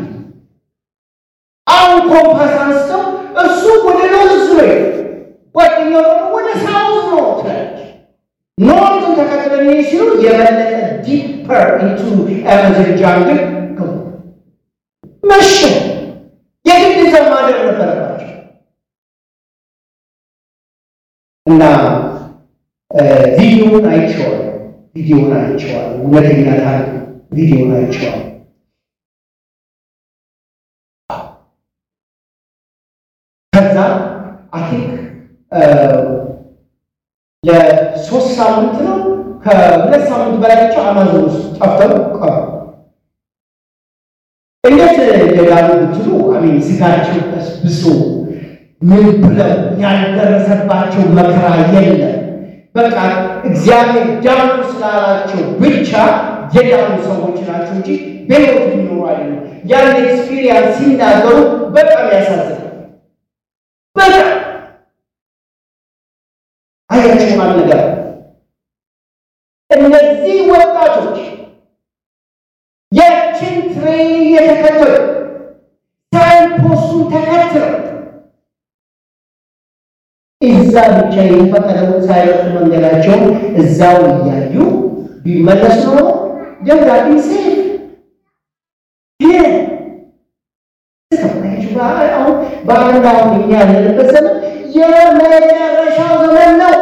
አሁን ኮምፓስ አንስተው እሱ ወደ ኖርዝ ነው፣ ጓደኛው ደግሞ ወደ ሳውዝ ነው ትላለች። ኖርዝን ተከትለን ይሄ ሲሉ የበለጠ ዲፐር ኢንቱ አማዞን ጃንግል ገቡ። መሸ። የግድ እዛ ማደር ነበረባቸው እና ቪዲዮውን አይቼዋለሁ። ቪዲዮውን አይቼዋለሁ። እውነተኛ ታሪክ ቪዲዮውን አይቼዋለሁ። ከዛ አይ ቲንክ ለሶስት ሳምንት ነው ከሁለት ሳምንት በላይ ብቻ አማዞን ውስጥ ጠፍተው ቀሩ። እንዴት እንደዳኑ ብትሉ አሜን ስጋቸው በስብሶ ምን ብለው ያልደረሰባቸው መከራ የለም። በቃ እግዚአብሔር ዳኑ ስላላቸው ብቻ የዳኑ ሰዎች ናቸው እንጂ በሕይወት ሊኖሩ አይደለም። ያን ኤክስፒሪየንስ ሲናገሩ በጣም ያሳዝናል። በጣም አያችሁ ማለት ነገር እነዚህ ወጣቶች ያችን ትሬን እየተከተሉ ሳይንፖስቱን ተከትለው እዛ ብቻ የተፈቀደውን ሳይረሱ መንገዳቸውን እዛው እያዩ ቢመለሱ ኖሮ ደብዳቤ ሴፍ ግን አሁን በአንድ አሁን እኛ ያለንበት ዘመን የመጨረሻው ዘመን ነው።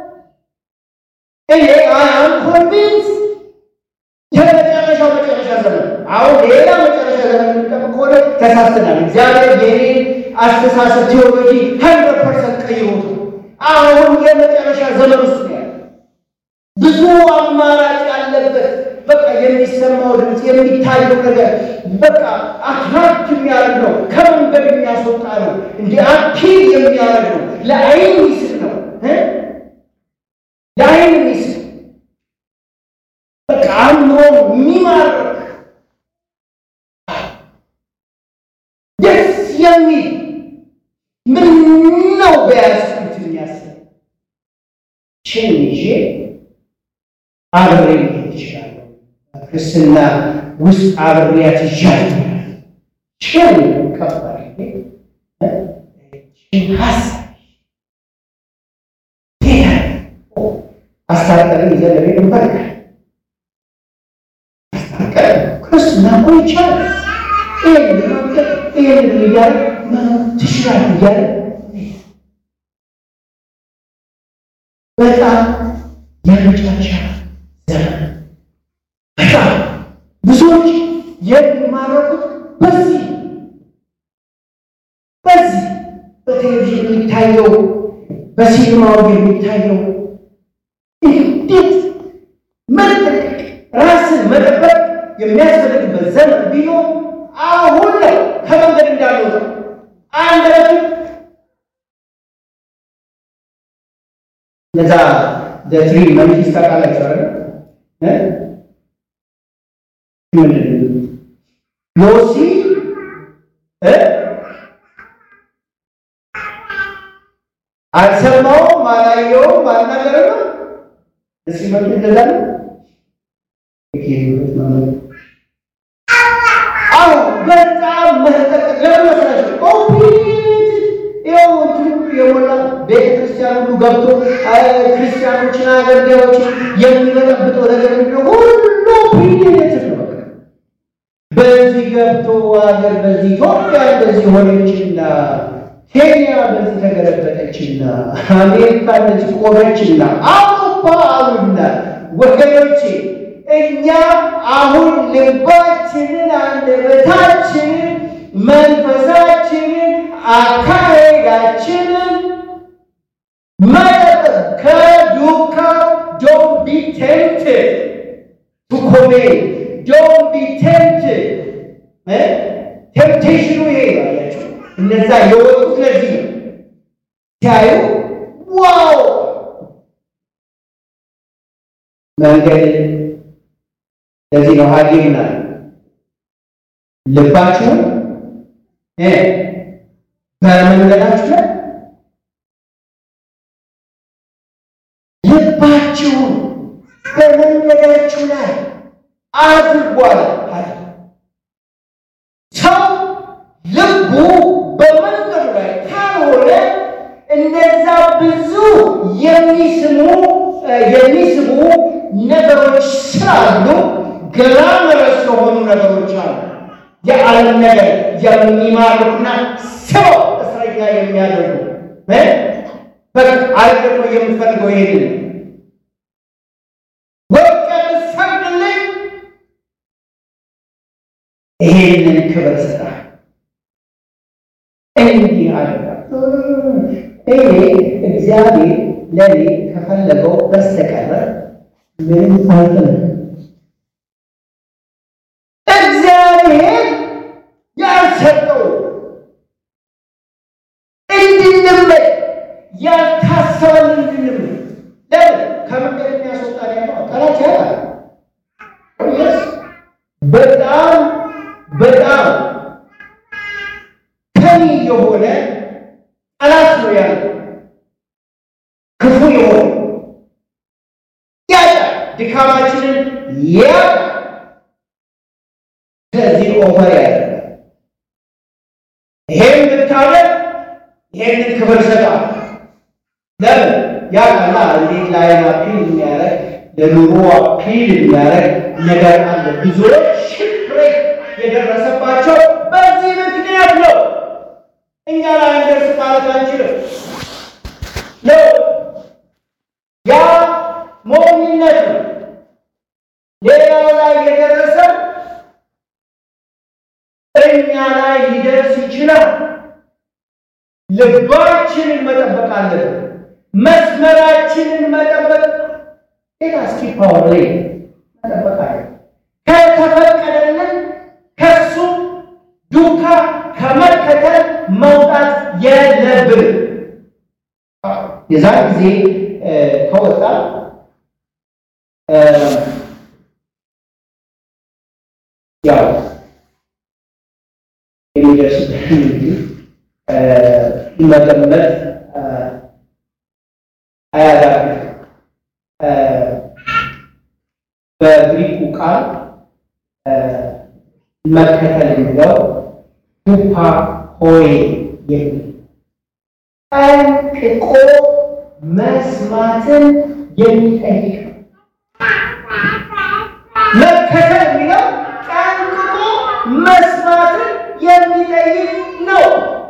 እኔ አም ኮንቪንስ የመጨረሻው መጨረሻ ዘመን አሁን ሌላ መጨረሻ ዘመን የምንጠብቅ ከሆነ ተሳስተናል። እግዚአብሔር የኔን አስተሳሰብ ቴዎሎጂ ሀንድረድ ፐርሰንት ቀይሮት አሁን የመጨረሻ ዘመን ውስጥ ነው ያለ ብዙ አማራጭ ያለበት በቃ የሚሰማው ድምፅ የሚታየው ነገር በቃ አትራክት የሚያደርግ ነው። ከመንገድ የሚያስወጣ ነው። እንዲ አፒል የሚያደርግ ነው። ለአይን ሚስል ነው። ለአይን ሚስል በቃ አእምሮ የሚማርክ ደስ የሚል ምን ነው በያዝኩት የሚያስብ ችን ይዤ አብሬ ሊሄድ ይችላል። ክርስትና ውስጥ አብሬያት ይዣለሁ። ችን ከባድ ችን ሀሳብ አስታርቀን ይዘን ለቤት እንፈልጋል። አስታርቀን ክርስትና እኮ ይቻላል። ይህን ለማምጠቅ ይህን እያለ መኖር ትችላለህ እያለ በጣም የመጨረሻ ዘመን በጣም ብዙዎች የሚማረኩት በዚህ በዚህ በቴሌቪዥን የሚታየው በሲኒማው የሚታየው እንዴት መጠቀቅ ራስን መጠበቅ የሚያስፈልግበት ዘመን ቢኖር አሁን ነው። ከመንገድ እንዳልወጣ አንደበቱ እነዛ ትሪ መንግስት ታውቃላችሁ አይደል? ምንድን ዮሲ አልሰማውም፣ አላየውም፣ አልናገረም። እሲ መልክ እንደዛ ነው። አዎ በጣም መጠቀቅ ለምን መሰላችሁ? ኮምፕሊት ይኸው እንትኑ የሞላ ቤተ ክርስቲያን ሁሉ ገብቶ ክርስቲያኖችን አገልጋዮችን የሚበጠብጠው ነገር ምንድነው? ሁሉ ፕሪዴትድ ነው። በቃ በዚህ ገብቶ ሀገር በዚህ ኢትዮጵያ እንደዚህ ሆነችና ኬንያ በዚህ ተገለበጠችና አሜሪካ እንደዚህ ቆመችና አውሮፓ አሉና ወገኖቼ እኛ አሁን ልባችንን፣ አንደበታችንን፣ መንፈሳችንን፣ አካሄዳችንን መጠበቅ ከዱካው ዶንት ቢ ቴምፕትድ ቱ ኮሜት ዶንት ቢ ቴምፕትድ ቴምፕቴሽኑ ይሄ ነው። አያችሁ እነዛ የወጡት ለዚህ ነው። ሲያዩ ዋው መንገድ ለዚህ ነው ሐኪም ና ልባችሁን እ በመንገዳችሁ ላይ ልባችሁን በመንገዳችሁ ላይ አድርጓል። ሰው ልቡ በመንገዱ ላይ ካልሆነ እነዛ ብዙ የሚስሙ የሚስቡ ነገሮች ስላሉ ገላመረስ የሆኑ ነገሮች አሉ። የዓለም ነገር የሚማርኩና ሰው እስረኛ የሚያደርጉ በቃ አይ ደግሞ የምፈልገው ይሄንን ወርቅ የምትሰግድልኝ ይሄንን ክብር ስጣ እንዲህ አደረጋ። እኔ እግዚአብሔር ለእኔ ከፈለገው በስተቀረ ምንም አልፈልግም። እግዚአብሔር ያልሰጠው እንድንመኝ ያልታሰበን እንድንመኝ ለምን ከመንገድ የሚያስወጣ ያለው ጠላት ያላል። ስ በጣም በጣም ከኒ የሆነ ጠላት ነው ያለው ክፉ የሆነ ያለ ድካማችንን ያ ስለዚህ ኦፈር ያለ ይሄን ብታደርግ ይሄንን ክብር ሰጣል። ለምን ያ ቀላ እንዴት ለዓይን አፒል የሚያደርግ ለኑሮ አፒል የሚያደርግ ነገር አለ። ብዙዎች ሽብሬክ የደረሰባቸው በዚህ ምክንያት ነው። እኛ ላይ እንደርስ ማለት አንችልም ነው ያ ሞኝነት ነው። ሌላው ላይ የደረሰ እኛ ላይ ሊደርስ ይችላል። ልባችንን መጠበቅ አለብን። መስመራችንን መጠበቅ ሌላ እስኪ ፓወር ላይ መጠበቅ አለ ከተፈቀደልን ከሱ ዱካ ከመከተል መውጣት የለብን። የዛን ጊዜ ከወጣ ያው የሚደርስበት እንግዲህ መገመት አያዳግም። በግሪኩ ቃል መከተል የሚለው ዱፓ ሆይ የሚል ጠንቅቆ መስማትን የሚጠይቅ ነው። መከተል የሚለው ጠንቅቆ መስማትን የሚጠይቅ ነው።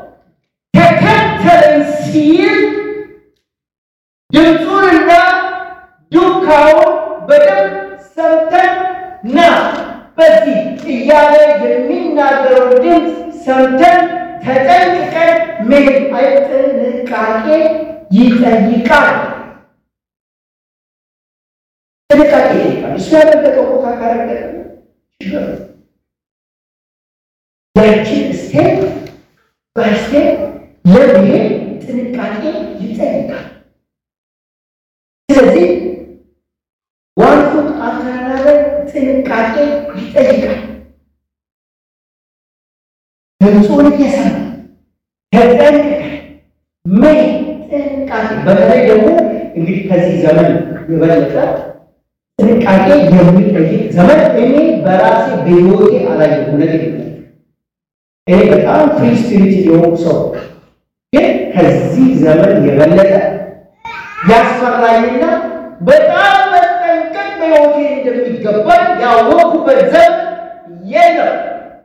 ተከተልን ሲል ድምፁንና ዱካውን በደንብ ሰምተን ና በዚህ እያለ የሚናገረው ድምፅ ሰምተን ተጠንቅቀን መሄድ አይ ጥንቃቄ ይጠይቃል። ጥንቃቄ ይጠይቃል። እሱ ያለበቀው ቦታ ካረገጠ ችግር ነው። ያችን ስቴፕ በስቴፕ ለመሄድ ጥንቃቄ ይጠይቃል። ስለዚህ ዋን ፉት አፍተር አናዘር ጥንቃቄ ይጠይቃል። ድምፁን እየሰማ ተጠንቅቀን መሄድ ጥንቃቄ በተለይ ደግሞ እንግዲህ ከዚህ ዘመን የበለጠ ጥንቃቄ የሚጠይቅ ዘመን እኔ በራሴ በሕይወቴ አላየሁም። እውነቴን ነው። እኔ በጣም ፍሪ ስፒሪት የሆንኩ ሰው ግን ከዚህ ዘመን የበለጠ ያስፈራኝና በጣም መጠንቀቅ በሕይወቴ እንደሚገባኝ ያወቅኩበት ዘመን የለም።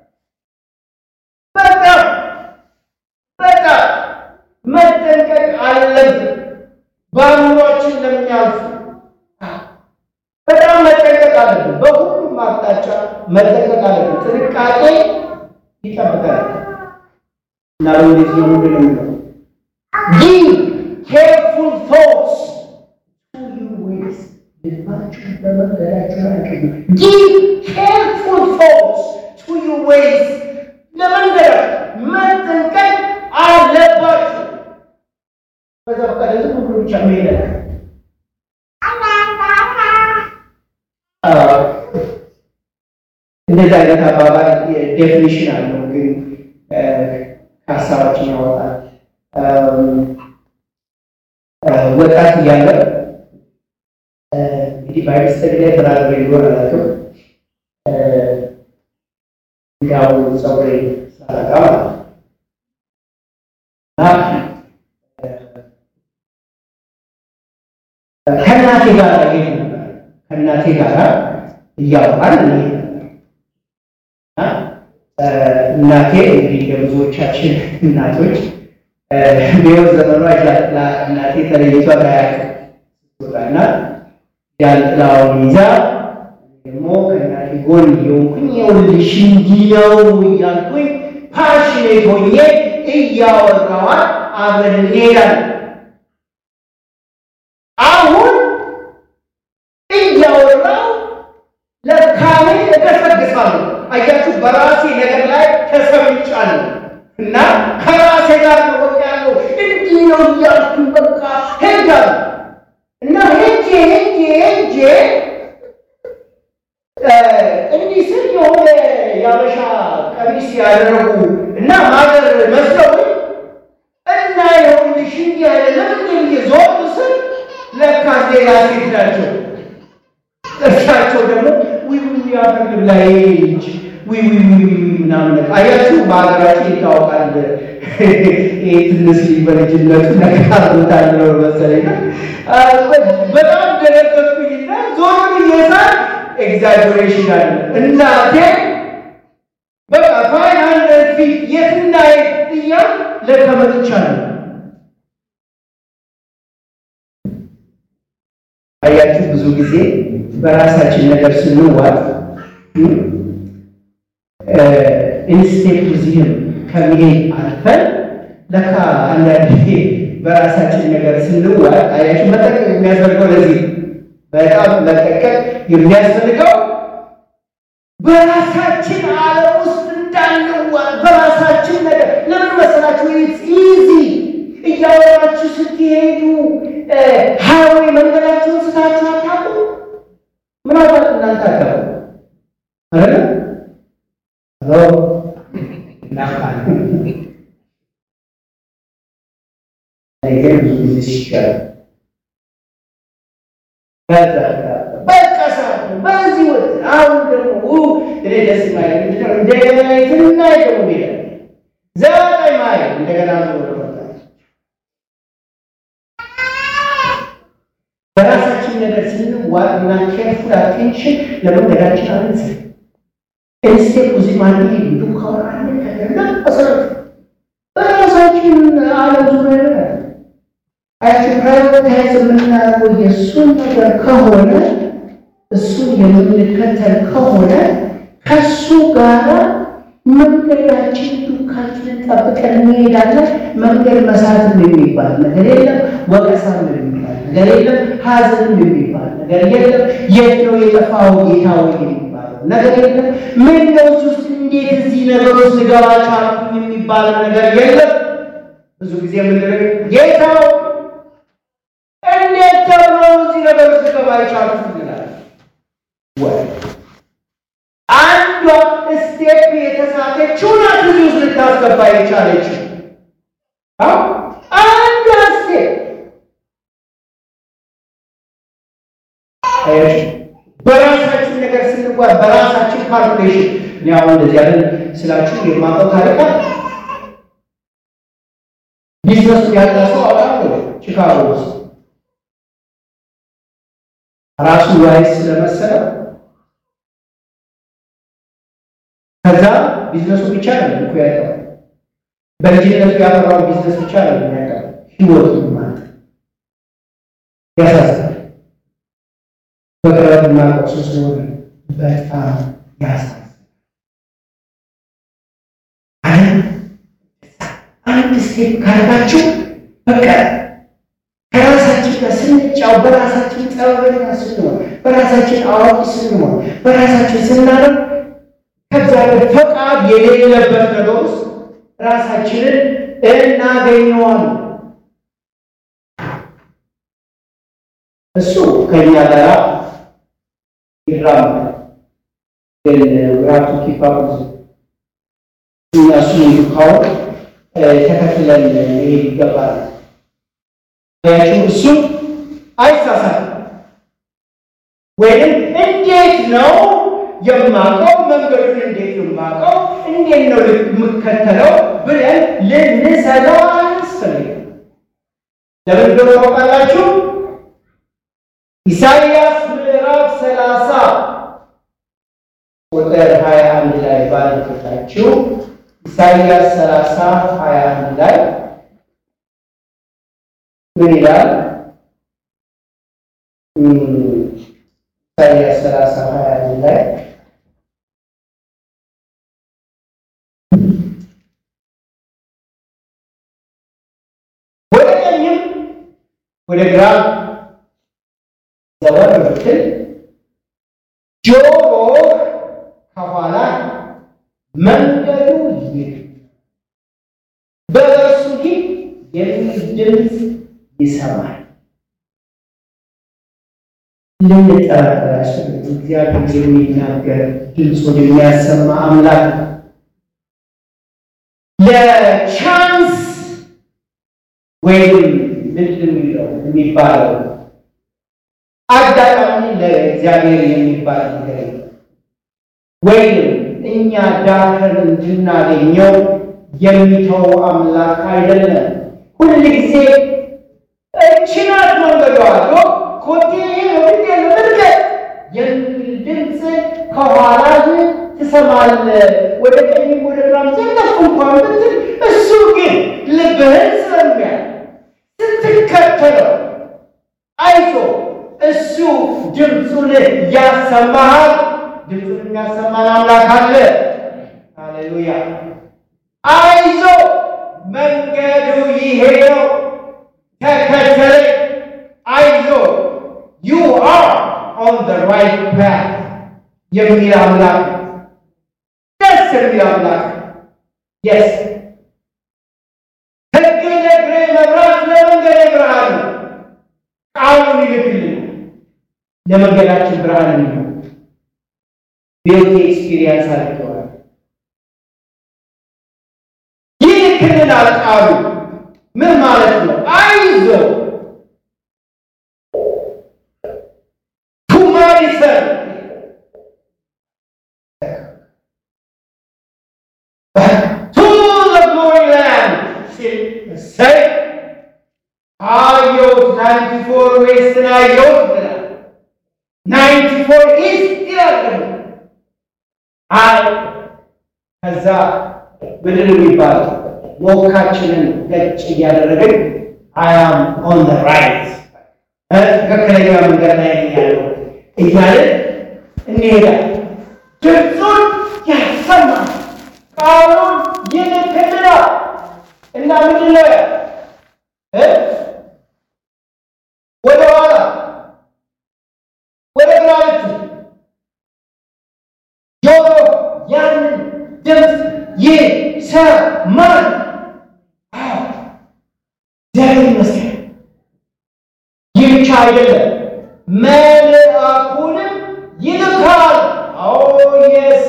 በጣም በጣም መጠንቀቅ አለብን። በአእምሯችን ለሚያልፉ በጣም መጠንቀቅ መጠንቀቅ አለብን። በሁሉም አቅጣጫ መጠንቀቅ አለብን። ጥንቃቄ ይጠብቃል እና በእንግሊዝኛው ምንድን ነው የሚለው? ጊቭ ኬርፉል ቶትስ ቱ ዩር ዌይስ ልባችሁን በመንገዳችሁ ላይ አቅኑ። ጊቭ ኬርፉል ቶትስ ቱ ዩር ዌይስ ለመንገዳችሁ መጠንቀቅ አለባችሁ። በዛ ፈቃደ ዝም ብሎ ብቻ መሄድ እንደዚህ አይነት አባባል ዴፊኒሽን አለው፣ ግን ከሀሳባችን ያወጣል። ወጣት እያለ እንግዲህ ባይስተዲ ላይ ብራዘር ይኖር አላውቅም ያው ፀጉሬ ሳረጋ ማለት ነው ከእናቴ ጋር ሄድ ነበር። ከእናቴ ጋር እያወራን እንሄድ ነበር። እናቴ እንግዲህ ለብዙዎቻችን እናቶች በሕይወት ዘመኗ ጃንጥላ እናቴ ተለይቷ አያውቅም። ስትወጣና ጃንጥላውን ይዛ ደግሞ ከእናቴ ጎን የሆንኩኝ ይኸውልሽ እንዲህ ነው እያልኩኝ ፓሽኔት ሆኜ እያወራኋት አብረን እንሄዳለን። አሁን እያወራሁ ለካሜ እገሰግሳለሁ። አያችሁ፣ በራሴ ነገር ላይ ተሰምጫለሁ እና ከራሴ ጋር ነው በቃ ያለው እንዲህ ነው እያልኩኝ በቃ ሄጃለሁ እና ሄጄ ሄጄ ሄጄ እንዲህ ስል የሆነ የአበሻ ቀሚስ ያደረጉ እና ማገር መስለው እና ይኸውልሽ እንዲህ አይደለም እንዲህ ዞር ስል ለካ ሌላ ሴት ናቸው። እርሳቸው ደግሞ ውይ ውይ አፈልግ ላይ ልጅ ውይ ውይ ውይ ምናምን አያችሁ፣ በሀገራችን ይታወቃል። ይህ ትንሽ በልጅነቱ ነገር አድርጎታል ነው መሰለኝ። በጣም ደነገጥኩኝና ዞር ብዬ ሳይ ኤግዛጀሬሽን አለ እናቴ በቃ ፋይናል ፊት የትና የት እያ ለከመጥቻለሁ አያችሁ ብዙ ጊዜ በራሳችን ነገር ስንዋጥ ኢንስቴፕቲዝም ከመሄድ አልፈን ለካ አንዳንድ ጊዜ በራሳችን ነገር ስንዋጥ አያችሁ መጠቀቅ የሚያስፈልገው ለዚህ በጣም መጠቀቅ የሚያስፈልገው በራሳችን ዓለም ውስጥ እንዳንዋጥ በራሳችን ነገር ለምን መሰላችሁ? ኢዚ እያወራችሁ ስትሄዱ ሃይዌይ መንገዳችሁን ስታችሁ አታውቁ። ምናልባት እናንተ አታውቁ አይደለ? ነገር ብዙ ጊዜ ሲሻል በቃ ሰዓት በዚህ ወጥ አሁን ደግሞ እኔ ደስ ማይ እንደገና የትና ደግሞ ሄደ ዘጠኝ ማይ እንደገና በራሳችን ነገር ስንዋጥና ኬርፉል አቴንሽን ለመንገዳችን አንስ ኢንስቴፕ እዚህ ማለት ዱካውን አለ ከገና መሰረት በራሳችን ዓለም ዙሪያ አያችሁ ፕራይቬታይዝ የምናደርገው የእሱን ነገር ከሆነ እሱን የምንከተል ከሆነ ከሱ ጋር መንገዳችን ዱካችንን ጠብቀን እንሄዳለን። መንገድ መሳትም የሚባል ነገር የለም። ወቀሳም የሚባል ነገር የለም። ሐዘንም የሚባል ነገር የለም። የት ነው የጠፋው ጌታ ወይ የሚባለው ነገር የለም። ምን ነው ውስጥ እንዴት እዚህ ነገር ውስጥ ልገባ ቻልኩኝ የሚባል ነገር የለም። ብዙ ጊዜ ምንድን ጌታው እንዴት ተብሎ እዚህ ነገር ውስጥ ልገባ የቻልኩት ይላል ወይ አንዷ ስቴፕ የተሳተችው ናት እዚህ ውስጥ ልታስገባ የቻለችው አንዷ ስቴፕ በራሳችን ነገር ስንጓዝ በራሳችን ካልኩሌሽን እኔ አሁን እንደዚህ ያለ ስላችሁ የማውቀው ታሪክ ቢዝነሱ ያለ ሰው አውቃለሁ ቺካጎ ውስጥ ራሱ ዋይስ ስለመሰለው ከዛ ቢዝነሱ ብቻ ነው እኮ ያለው በልጅነቱ ያፈራው ቢዝነስ ብቻ ነው የሚያውቀው ህይወቱ ማለት ያሳዝናል። በቅርብ የማናውቀው ሰው ስለሆነ በጣም ያሳዝናል። አንድ ስቴፕ ካረጋችሁ በቃ ከራሳችን ጋር ስንጫው በራሳችን ጠበኛ ስንሆን በራሳችን አዋቂ ስንሆን በራሳችን ስናደርግ ከእግዚአብሔር ፈቃድ የሌለበት ነገር ውስጥ ራሳችንን እናገኘዋለን። እሱ ከእኛ ጋር ይራመዳል። ግን ራቱ ኪፓፕ እኛ እሱ ካወቅ ተከትለን ይሄ ይገባል። ያችሁ እሱ አይሳሳትም። ወይም እንዴት ነው የማውቀው መንገዱን እንዴት ነው የማውቀው እንዴት ነው የምከተለው ብለን ልንሰጋ አያስፈልግም። ለምን እንደሆነ ታውቃላችሁ? ኢሳይያስ ምዕራፍ ሰላሳ ቁጥር ሀያ አንድ ላይ ባለፈታችሁ ኢሳይያስ ሰላሳ ሀያ አንድ ላይ ምን ይላል? ኢሳይያስ ሰላሳ ሀያ አንድ ላይ ወደ ቀኝም ወደ ግራ ዘወር ብትል ጆሮህ ከኋላ መንገዱ ይህ በእርሱ ሂድ የሚል ድምፅ ይሰማል። ልንጠራጠር ያስፈልግ እግዚአብሔር የሚናገር ድምፁን የሚያሰማ አምላክ ነው። ለቻንስ ወይም ምንድን ነው የሚባለው አጋጣሚ ለእግዚአብሔር የሚባል ነገር የለም። ወይም እኛ ዳክር እንድናገኘው የሚተው አምላክ አይደለም። ሁል ጊዜ እችናት መንገዷ አድሮ ኮቴ ወደ ምርገጥ የሚል ድምፅ ከኋላ ትሰማለህ። ወደ ቀኝም ወደ ግራም ዘለፍ እንኳን ብትል እሱ ግን ልብህን ስለሚያል ስትከተለው አይዞ እሱ ድምፁን ያሰማሃል። ድምፁን የሚያሰማን አምላክ አለ። ሃሌሉያ! አይዞ መንገዱ ይሄ ነው፣ ተከተለኝ። አይዞ ዩ አር ኦን ዘ ራይት ፓት የሚል አምላክ ደስ የሚል አምላክ የስ ሕግ ለእግሬ መብራት ለመንገዴ ብርሃን ነው። ቃሉን ይልክልን ለመንገዳችን ብርሃን ነው። ቤት ኤክስፒሪየንስ አድርገዋል። ይልክልናል ቃሉ ምን ማለት ነው? አይዞ ሁማኒሰን ቱ ዘ ግሎሪ ላንድ ሲል እሰይ አየሁት ናይንቲ ፎር ዌስትን አየሁት ብላል። ናይንቲ ፎር ኢስት ይላል ደግሞ አይ ከዛ ምንድን ነው የሚባለው? ሞካችንን ገጭ እያደረግን አያም ኦን ዘ ራይት ትክክለኛ መንገድ ላይ ያለው እያለን እንሄዳለን። ድምፁን ያሰማል፣ ቃሉን ይልክልናል እና ምንድን ነው ወደ ኋላ ወደ ግራ ብትል ጆሮ ያንን ድምፅ ይሰማል። እግዚአብሔር ይመስገን። ይህ ብቻ አይደለም፣ መልአኩንም ይልካል። አዎ የስ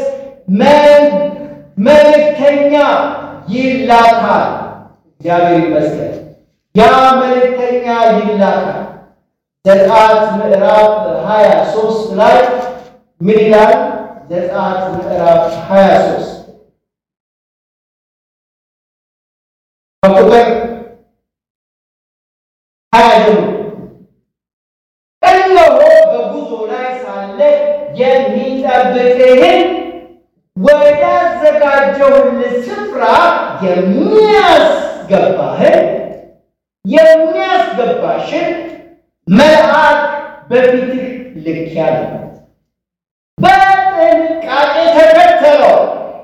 መልእክተኛ ይላካል። እግዚአብሔር ይመስገን። ያ መልእክተኛ ይላካል። ዘጸአት ምዕራፍ ሀያ ሶስት ላይ ምን ይላል? ዘጸአት ምዕራፍ ሀያ ሶስት ከቁጥር ሀያ ጀምሮ እነሆ በጉዞ ላይ ሳለ የሚጠብቅህን ወዳዘጋጀሁልህ ስፍራ የሚያስገባህን የሚያስገባሽን መልአክ በፊትህ ልኬአለሁ።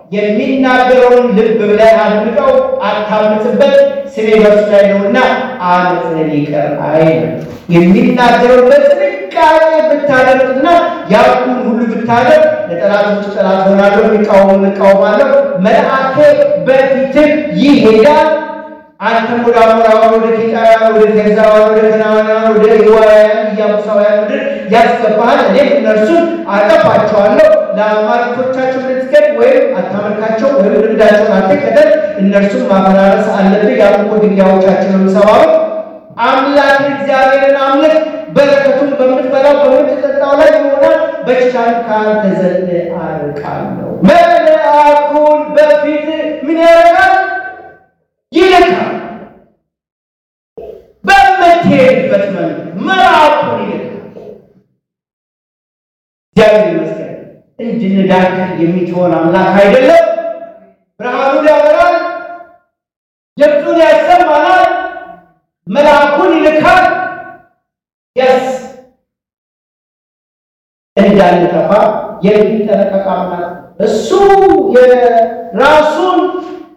የሚናገረውን ልብ ብለህ አድምጠው፣ አታምጽበት፣ ስሜ በእርሱ ላይ ነውና ዓመፅህን ይቅር አይልም። የሚናገረውን በጥንቃቄ ብታደርግና ያልኩህን ሁሉ ብታደርግ ለጠላቶች ጠላት ሆናለሁ፣ የሚቃወሙ እቃወማለሁ፣ መልአኬ በፊትህ ይሄዳል አንተም ወደ አሞራውያን፣ ወደ ኬጣውያን፣ ወደ ፌርዛውያን፣ ወደ ከነዓናውያን፣ ወደ ኤዋውያን፣ ኢያቡሳውያን ምድር ያስገባሃል። እኔም እነርሱን አጠፋቸዋለሁ። ለአማልክቶቻቸው ልትሰግድ ወይም አታመልካቸው ወይም ልምዳቸውን አትከተል። እነርሱን ማፈራረስ አለብህ። የአምልኮ ድንጋዮቻቸውን ሰባብር። አምላክ እግዚአብሔርን አምልክ። በረከቱን በምትበላው በምትጠጣው ላይ ይሆናል። በሽታን ከአንተ ዘንድ አርቃለሁ። መልአኩን በፊት ምን ያደርጋል? ይልካል። በምትሄድበት መንገድ መልአኩን ይልካል። እግዚአብሔር ይመስገን። እንድንዳክር የሚትሆን አምላክ አይደለም። ብርሃኑን ያበራል፣ ድምፁን ያሰማናል፣ መልአኩን ይልካል። የስ እንዳንጠፋ የሚጠነቀቅ አምላክ እሱ የራሱን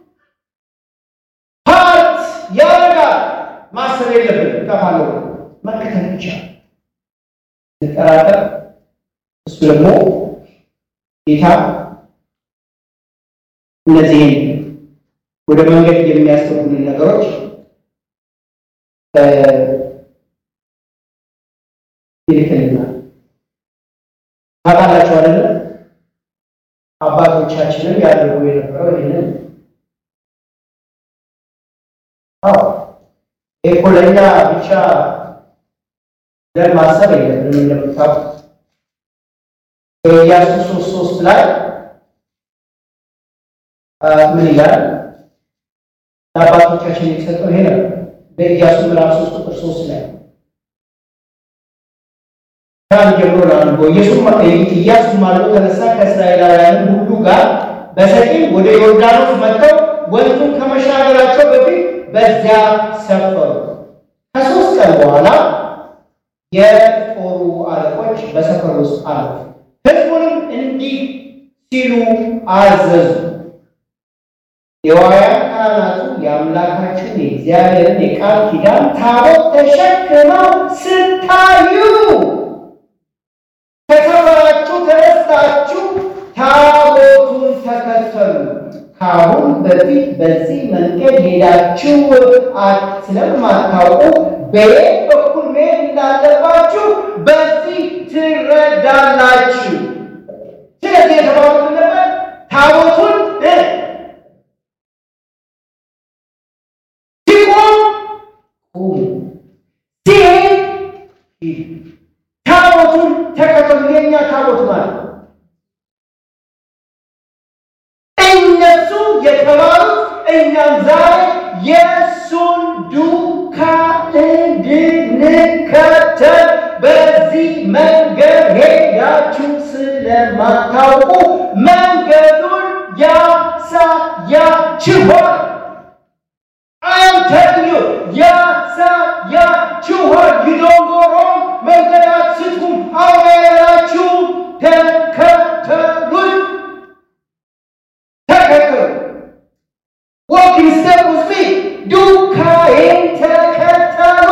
ፓርት ያደርጋል። ማሰብ የለብን እጠፋለሁ መከተል ብቻ እንጠራጠር። እሱ ደግሞ ጌታ እነዚህን ወደ መንገድ የሚያስገቡልን ነገሮች ይልክልናል። ታውቃላችሁ አይደለ? አባቶቻችንም ያደርጉ የነበረው ይህንን አዎ ይሄ ለእኛ ብቻ ብለን ማሰብ የለብንም። እንደምታውቁት በኢያሱ ሶስት ሶስት ላይ ምን ይላል? ለአባቶቻችን የተሰጠው ይሄ ነው። በኢያሱ ምዕራፍ ሶስት ቁጥር ሶስት ላይ ከአንድ ጀምሮ ላንቦ ኢያሱም አልቦ ተነሳ ከእስራኤላውያን ሁሉ ጋር በሰቂም ወደ ዮርዳኖስ መጥተው ወንዙን ከመሻገራቸው በፊት በዚያ ሰፈሩ። ከሶስት ቀን በኋላ የጦሩ አለቆች በሰፈሩ ውስጥ አለፉ። ሕዝቡንም እንዲህ ሲሉ አዘዙ፣ ሌዋውያን ካህናቱ የአምላካችሁን የእግዚአብሔርን የቃል ኪዳን ታቦት ተሸክመው ስታዩ ከሰፈራችሁ ተነስታችሁ ታቦቱን ተከተሉ። ከአሁን በፊት በዚህ መንገድ ሄዳችሁ ስለማታውቁ በየት በኩል መሄድ እንዳለባችሁ በዚህ ትረዳላችሁ። ስለዚህ የተባሉት ነበር ታቦቱን ሲቆም ቁሙ፣ ሲሄድ ሂዱ። ታቦቱን ተከተሉ። የኛ ታቦት ማለት እነሱ የተባሉት እኛም ዛሬ የእሱን ዱካ እንድንከተል በዚህ መንገድ ሄዳችሁ ስለማታውቁ መንገዱን ያሳያችኋል። አም ተግኙ ያሳያችኋል። ጊዶንጎሮ መንገድ አትስቱም። አውራያላችሁ ተከተሉኝ ተከተሉ ወኪን ስቴፕ ውስጥ ሚ ዱካዬን ተከተሉ።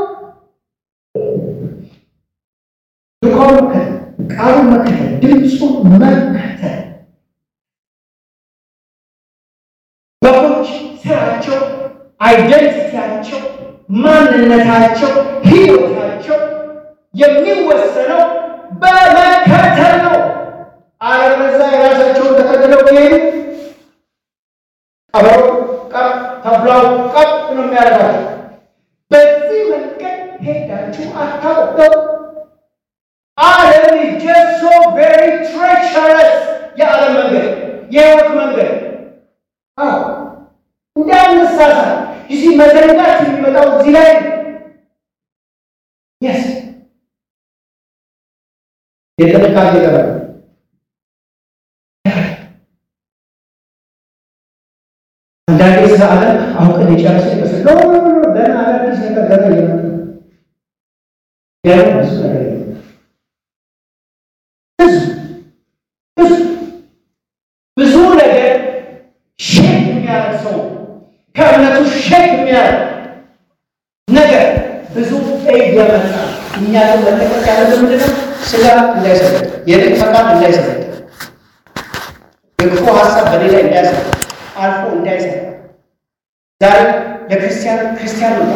ዱካውን መከተል፣ ቃሉን መከተል፣ ድምፁን መከተል። በጎች ስራቸው፣ አይደንቲቲያቸው፣ ማንነታቸው፣ ህይወታቸው የሚወሰነው በመከተል ነው። አለበለዚያ የራሳቸውን ተከትለው ቢሄዱ ቀበሮ ቀጥ ተብላው ቀጥ ነው የሚያደርጋቸው። በዚህ መንገድ ሄዳችሁ አታውቀው። ዓለም just so very treacherous የዓለም መንገድ የህይወት መንገድ አዎ እንዳንሳሳት እዚህ መዘንጋት የሚመጣው እዚህ ላይ የስ የጥንቃቄ ገበ አንዳንዴ ስለ ዓለም አውቀን የጨረሰ ይመስል ነው። ገና አዳዲስ ነገር ገና እየመጡ ገና ብዙ ነገር እየመጡ ብዙ ብዙ ብዙ ነገር እኛ ግን መጠቀቅ ያለብን ምንድን ነው? ስጋ እንዳይሰለጥ፣ የልብ ፈቃድ እንዳይሰለጥ፣ የክፉ ሀሳብ በሌላ እንዳያሰ አልፎ እንዳይሰራ ዛሬ ለክርስቲያን ክርስቲያን ነው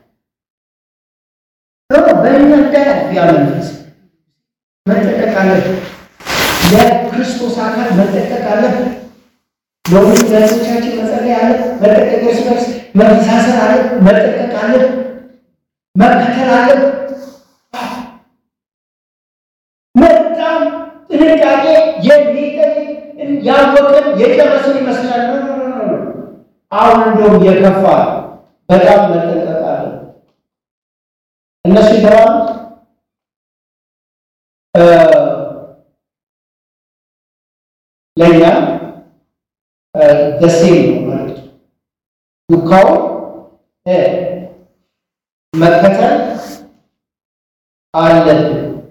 በእኛ እንዳያልፍ ያ መንፈስ መጠቀቅ አለብን። ለክርስቶስ አካል መጠቀቅ አለብን። ለሁሉ ለህዝቦቻችን መጸለይ አለ፣ መጠቀቅ እርስ በርስ መተሳሰር አለ፣ መጠቀቅ አለ፣ መከተል አለ። በጣም ጥንቃቄ የሚጠይቅ ያወቅን የጨረስን ይመስላል። አሁን እንደውም የከፋ በጣም መጠንቀቅ አለ። እነሱ የተባሉት ለእኛ ደሴም ነው ማለት ዱካው መከተል አለብን።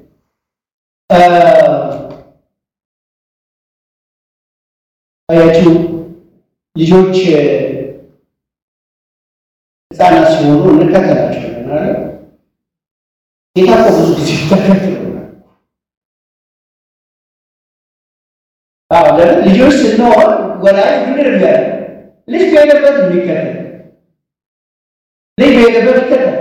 አያችሁ ልጆች ህፃናት ሲሆኑ እንከተላቸዋለን አይደል? ጌታ እኮ ብዙ ጊዜ ተከትሎናል። አዎ ለምን ልጆች ስንሆን ወላጅ ምንድን ነው ያለ ልጅ በሄደበት የሚከተል ልጅ በሄደበት ይከተል።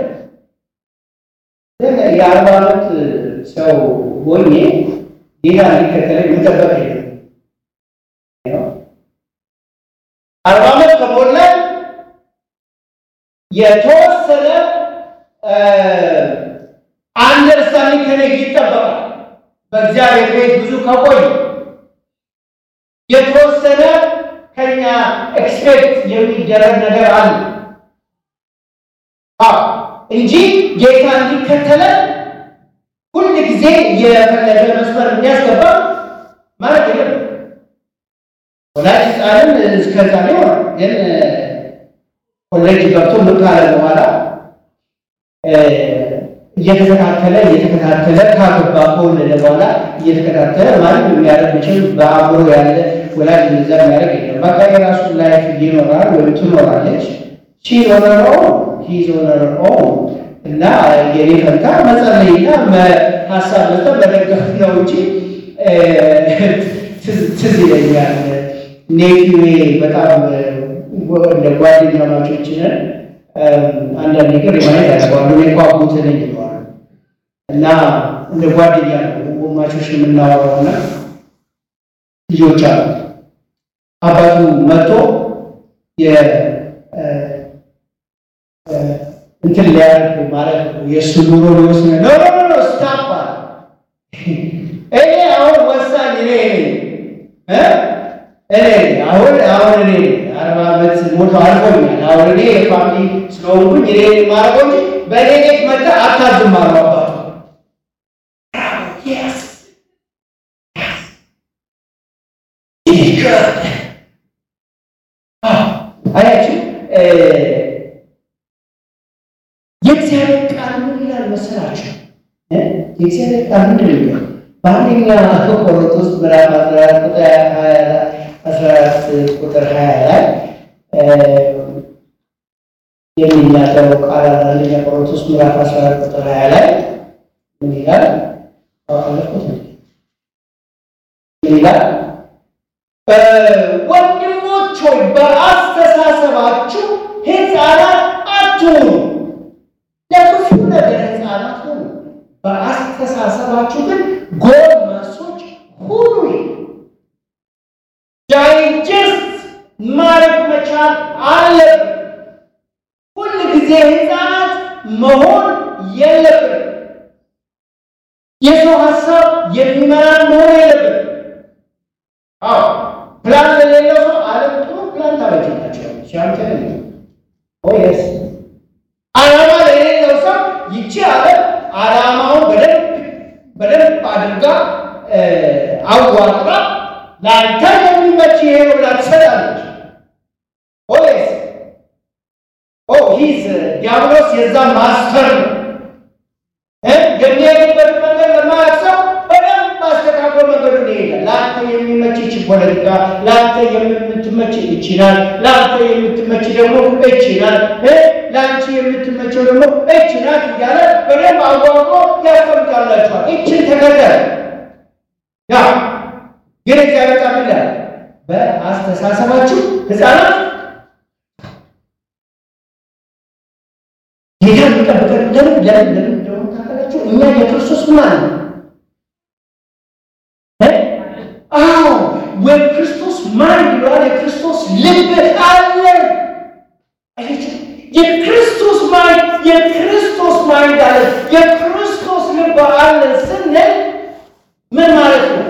ግን የአርባ ዓመት ሰው ሆኜ ጌታ እንዲከተለኝ መጠበቅ የለም። አርባ ዓመት ከሞላ የተወሰነ አንደርስታንዲንግ ከኔ ይጠበቃል። በእግዚአብሔር ቤት ብዙ ከቆይ የተወሰነ ከኛ ኤክስፔክት የሚደረግ ነገር አለ እንጂ ጌታ እንዲከተለን ሁል ጊዜ የፈለገ መስመር እንዲያስገባ ማለት የለም። ወላጅ ሕፃንን እስከዛ ሆነ ግን ኮሌጅ ገብቶ ምን ካለ በኋላ እየተከታተለ እየተከታተለ ካገባ ከወለደ በኋላ እየተከታተለ ማለት የሚያደርግ መቼም በአእምሮ ያለ ወላጅ እንደዛ የሚያደርግ የለም። በቃ የራሱን ላይፍ ይኖራል ወይም ትኖራለች። ሺ ሆነሮ ሂዝ ሆነሮ እና የኔ ፈንታ መጸለይና ሀሳብ መስጠት መደገፍ ነው እንጂ ትዝ ይለኛል ኔፊዌ በጣም እንደ ጓደኛ ማቾች ነን። አንዳንድ ነገር የማለት ያስባሉ እኔ እኮ አጎት ነኝ ይለዋል እና እንደ ጓደኛ ነው ወማቾች የምናወራው እና ልጆች አሉ። አባቱ መጥቶ እንትን ሊያደርግ ማለት ነው የእሱ ኑሮ ሊወስነ ኖ ኖ ኖ ስታፕ እኔ አሁን ወሳኝ እኔ እኔ አሁን አሁን እኔ አርባ ዓመት ሞቶ አልፎኛል። አሁን እኔ የፋሚሊ ስለሆንኩኝ እኔ ማረገው እንጂ በእኔ ቤት መጣ አታዝም አሉ አባቱ። አያችሁ የእግዚአብሔር ቃል ምን ይላል መሰላችሁ? የእግዚአብሔር ቃል ምንድን ነው የሚለው? በአንደኛ ቆሮንቶስ ምዕራፍ አስራ አራት ቁጥር ሀያ አስራ አራት ቁጥር ሀያ ላይ የሚናገረው ቃል አንደኛ ቆሮንቶስ ምዕራፍ አስራ አራት ቁጥር ሀያ ላይ ምን ይላል? ምን ይላል? ወንድሞች ሆይ በአስተሳሰባችሁ ሕፃናት አትሁኑ፣ ለክፉ ነገር ሕፃናት ሁኑ፣ በአስተሳሰባችሁ ግን ጎልማሶች ሁኑ። ዳይጀስት ማድረግ መቻል አለብን። ሁል ጊዜ ሕፃናት መሆን የለብን። የሰው ሀሳብ የሚመራን መሆን የለብን። አዎ ፕላን ለሌለው ሰው ዓለም ጥሩ ፕላን ታበጅላቸዋለች። ያንተ ኦየስ ዓላማ ለሌለው ሰው ይቺ ዓለም ዓላማውን በደንብ በደንብ አድርጋ አዋቅራ ለአንተ የሚመች ይሄ ነው ብላ ትሰጣለች። ኦየስ ኦ ሂዝ ዲያብሎስ የዛ ማስተር ነው። የሚሄድበት መንገድ ለማያውቅ ሰው በደንብ አስተካክሎ መንገዱን ይሄዳል። ለአንተ የሚመች ይቺ ፖለቲካ፣ ለአንተ የምትመች ይችላል፣ ለአንተ የምትመች ደግሞ ይችላል። ለአንቺ የምትመቸው ደግሞ እች ናት እያለ በደንብ አዋቅሮ ያስቀምጣላችኋል። እችን ተከተል ያ ግን እግዚአብሔር ቃል ይላል በአስተሳሰባችሁ ሕፃናት ጌታ የሚጠብቀን ለምን ለምን ለምን እንደሆነ ታውቃላችሁ? እኛ የክርስቶስ ማን ነው? አዎ የክርስቶስ ማን ይለዋል። የክርስቶስ ልብ አለን። የክርስቶስ ማይንድ የክርስቶስ ማይንድ አለ። የክርስቶስ ልብ አለን ስንል ምን ማለት ነው?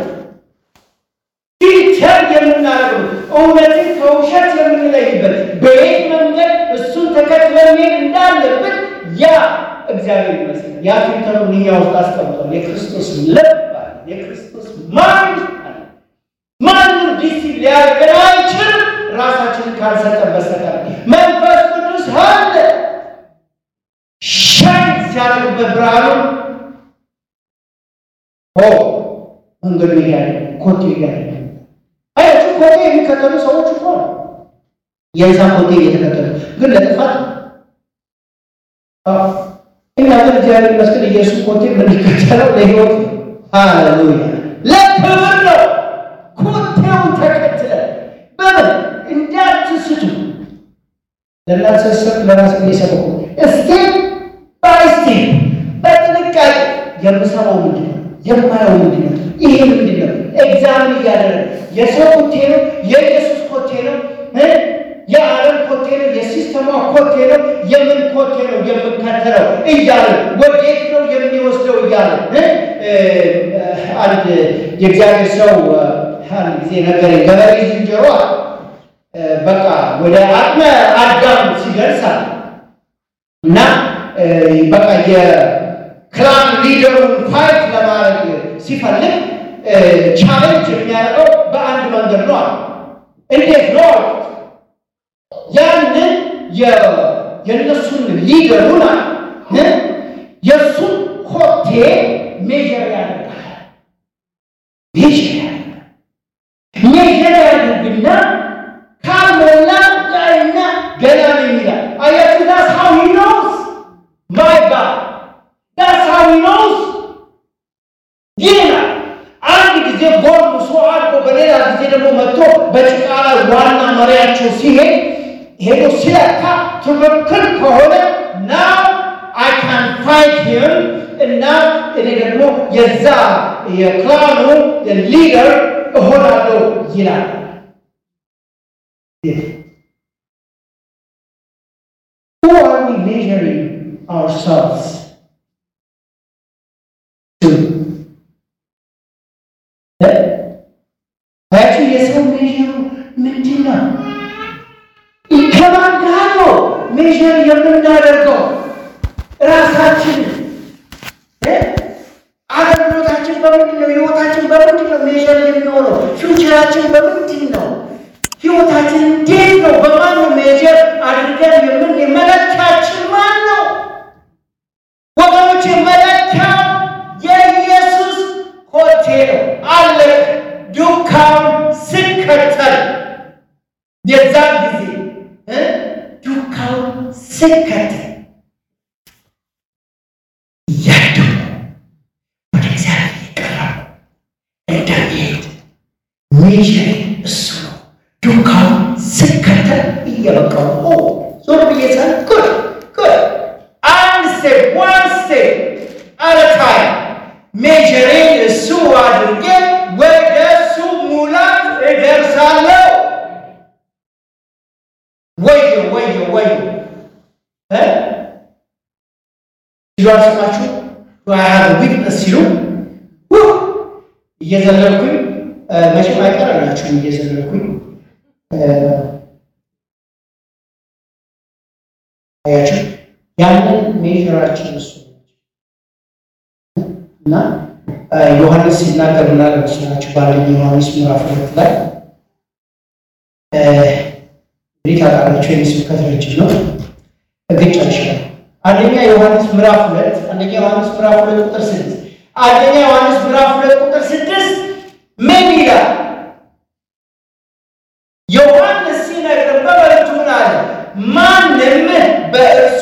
ፊልተር የምናደርገው እውነትን ከውሸት የምንለይበት በየት መንገድ እሱን ተከትለን መሄድ እንዳለብን ያ እግዚአብሔር ይመስገን ያ ፊልተሩን እኛ ውስጥ አስቀምጧል። የክርስቶስ ልብ አለ። የክርስቶስ ማይንድ አለ። ማንም ዲሲ ሊያደርገን አይችልም ራሳችንን ካልሰጠን በስተቀር መንፈስ ቅዱስ አለ። ሻይን ሲያደርግበት ብርሃኑ ኦ መንገዱ እያለ ኮቴ እያለ አያችሁ፣ ኮቴ የሚከተሉ ሰዎች እኮ ነው የዛ ኮቴ እየተከተሉ ግን ለጥፋት እኛ ግን እግዚአብሔር ይመስገን ኢየሱስ ኮቴ የምንከተለው ለህይወት ነው። ሃሌሉያ ለክብር ነው። ኮቴውን ተከትለን በምን እንዳትስቱ ለእናንተ ስሰብ ለራስ እየሰበኩ ስቴፕ ባይ ስቴፕ በጥንቃቄ የምሰማው ምንድን ነው? የማየው ምንድን ነው? ይሄ ምንድን ነው? ኤግዛምን እያደረገ የሰው ኮቴ ነው? የኢየሱስ ኮቴ ነው? የዓለም ኮቴ ነው? የሲስተሟ ኮቴ ነው? የምን ኮቴ ነው የምከተለው እያለ ወዴት ነው የሚወስደው እያለ አንድ የእግዚአብሔር ሰው አንድ ጊዜ ነገር ገበሬ ዝንጀሮ በቃ ወደ አቅመ አዳም ሲደርሳል እና በቃ የክላን ሊደሩን ፋይት ለማድረግ ሲፈልግ ቻሌንጅ የሚያደርገው በአንድ መንገድ ነው አለ። እንዴት ነው አልኩት። ያንን የእነሱን ሊደሩን አለ የእሱን ኮቴ ሜጀር ያደርጋል። ሜጀር ያደርጋል። ሜጀር ያደርግና ካልሞላ ዛሬና ገና ነው የሚላል። አያችሁ ዳስ ሃው ሂ ኖውስ ማይ ጋድ ዳስ ሃው ሂ ኖውስ ይላል። አንድ ጊዜ ጎርምሶ አድጎ በሌላ ጊዜ ደግሞ መጥቶ በጭቃ ላይ ዋና መሪያቸው ሲሄድ ሄዶ ሲለካ ትክክል ከሆነ ናው አይ ካን ፋይት ሂም እና እኔ ደግሞ የዛ የክላኑ ሊደር እሆናለሁ ይላል። Who are we measuring ourselves to? አያችሁ የሰው ሜዥሩ ምንድን ነው? ከማን ጋር ነው ሜዥር የምናደርገው? ራሳችንን አገልግሎታችን በምንድን ነው? ህይወታችን በምንድን ነው ሜዥር የሚሆነው? ፊውቸራችን በምንድን ነው? ህይወታችን እንዴት ነው? በማን ነው ሜጀር አድርገን የምን መለኪያችን ማን ነው? ወገኖች መለኪያው የኢየሱስ ኮቴ ነው አለ። ዱካውን ስከተል የዛን ጊዜ ዱካውን ስከተል እያደሁ ወደ እግዚአብሔር ይቀራል እንደሚሄድ ሜጀር እሱ ነው። ዱካውን ስከተል እየበቃው ዞር ብዬ ሳል ጉድ ጉድ አንድ ስቴፕ ዋን ስቴፕ አለ ታይም ሜጀሬን እሱ አድርጌ ወደ እሱ ሙላት እደርሳለሁ። ወዮ ወዮ ወዮ ሲሉ አልሰማችሁ ዊትነስ ሲሉ እየዘለልኩኝ መቼም አይቀርላችሁም እየዘለልኩኝ አያችሁ ያንን ሜዥራችን እሱ እና ዮሐንስ ሲናገር ምናለ መስላችሁ በአንደኛ ዮሐንስ ምዕራፍ ሁለት ላይ እንግዲህ ታውቃላችሁ የኔ ስብከት ረጅም ነው እግጭ ይችላል አንደኛ ዮሐንስ ምዕራፍ ሁለት አንደኛ ዮሐንስ ምዕራፍ ሁለት ቁጥር ስድስት አንደኛ ዮሐንስ ምዕራፍ ሁለት ቁጥር ስድስት ምን ይላል ዮሐንስ ሲነግር በመልእክቱ ምን አለ ማንም በእርሱ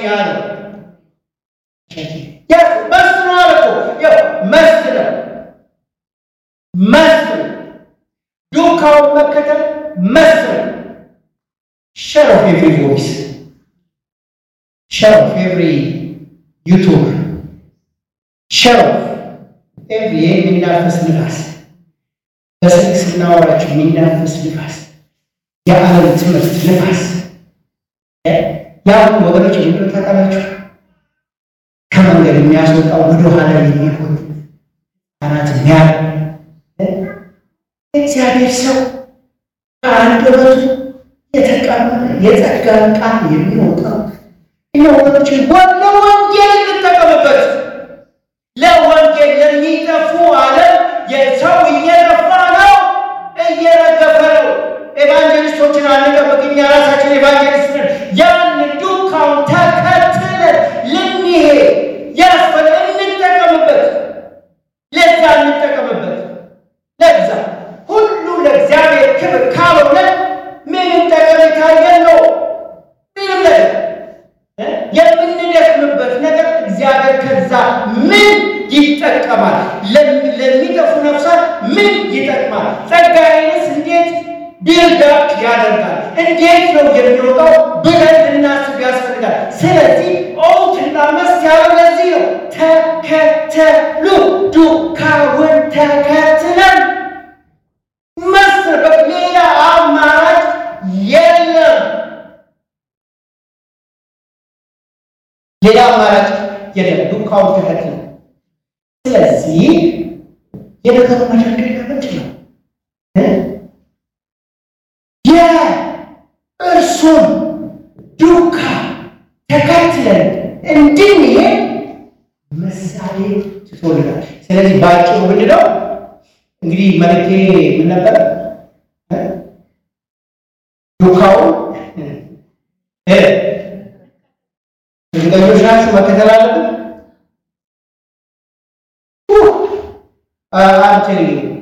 ያለው መስኖ አለ እኮ ያው መስት ነው መስት ነው። ዱካውን መከተል መስት ነው። ሸር ኦፍ ኤቭሪ ቮይስ ሸር ኦፍ ኤቭሪ ዩቱብ ሸር ኦፍ ኤቭሪ የሚናፈስ ንፋስ በስልክ ስናወራቸው የሚናፈስ ንፋስ የዓለም ትምህርት ንፋስ ያሁን ወገኖች ምንድን ታውቃላችሁ? ከመንገድ የሚያስወጣው ወደ ኋላ የሚሆን አናት ሚያ እግዚአብሔር ሰው ከአንደበቱ የተቀመጠ የጸጋን ቃል የሚወጣው እኛ ወገኖች ለወንጌል እንጠቀምበት። ለወንጌል ለሚጠፉ ዓለም የሰው እየጠፋ ነው፣ እየረገፈ ነው። ኤቫንጀሊስቶችን አንጠብቅ፣ እኛ ራሳችን ኤቫንጀሊስት ነን። ያን ዱካውን ተከትለን ልንሄድ ያስፈል እንጠቀምበት። ለዛ እንጠቀምበት። ለዛ ሁሉ ለእግዚአብሔር ክብር ካልሆነ ምንም ጠቀሜታ የለው። ምንም ነገር የምንደክምበት ነገር እግዚአብሔር ከዛ ምን ይጠቀማል? ለሚጠፉ ነፍሳት ምን ይጠቅማል? ጸጋዬንስ እንዴት ቢልዳፕ ያደርጋል? እንዴት ነው የሚወጣው ብለን ልናስብ ያስፈልጋል። ስለዚህ ኦትና መስ ያለው ለዚህ ነው። ተከተሉ፣ ዱካውን ተከትለን መስር ሌላ አማራጭ የለም። ሌላ አማራጭ የለም። ዱካውን ተከትለን ስለዚህ የነገሩ መደርደሪያ ምንድን ነው? የእርሱን ዱካ ተከትለን እንድንሄድ ምሳሌ ትቶልናል። ስለዚህ በአጭሩ ምንድን ነው እንግዲህ መልእክቴ ምን ነበር? ዱካውን እርግጠኞች ናችሁ መከተል አለብን? አንቴል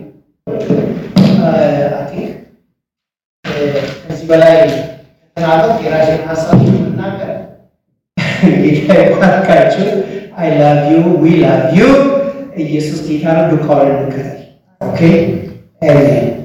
ከዚህ በላይ ተናገር የራሴን ሀሳብ ምናገር ጌታ ይባርካችሁ። አይ ላቭ ዩ ዊ ላቭ ዩ። ኢየሱስ ጌታ ነው። ዱካውን እንከተል። ኦኬ አሜን።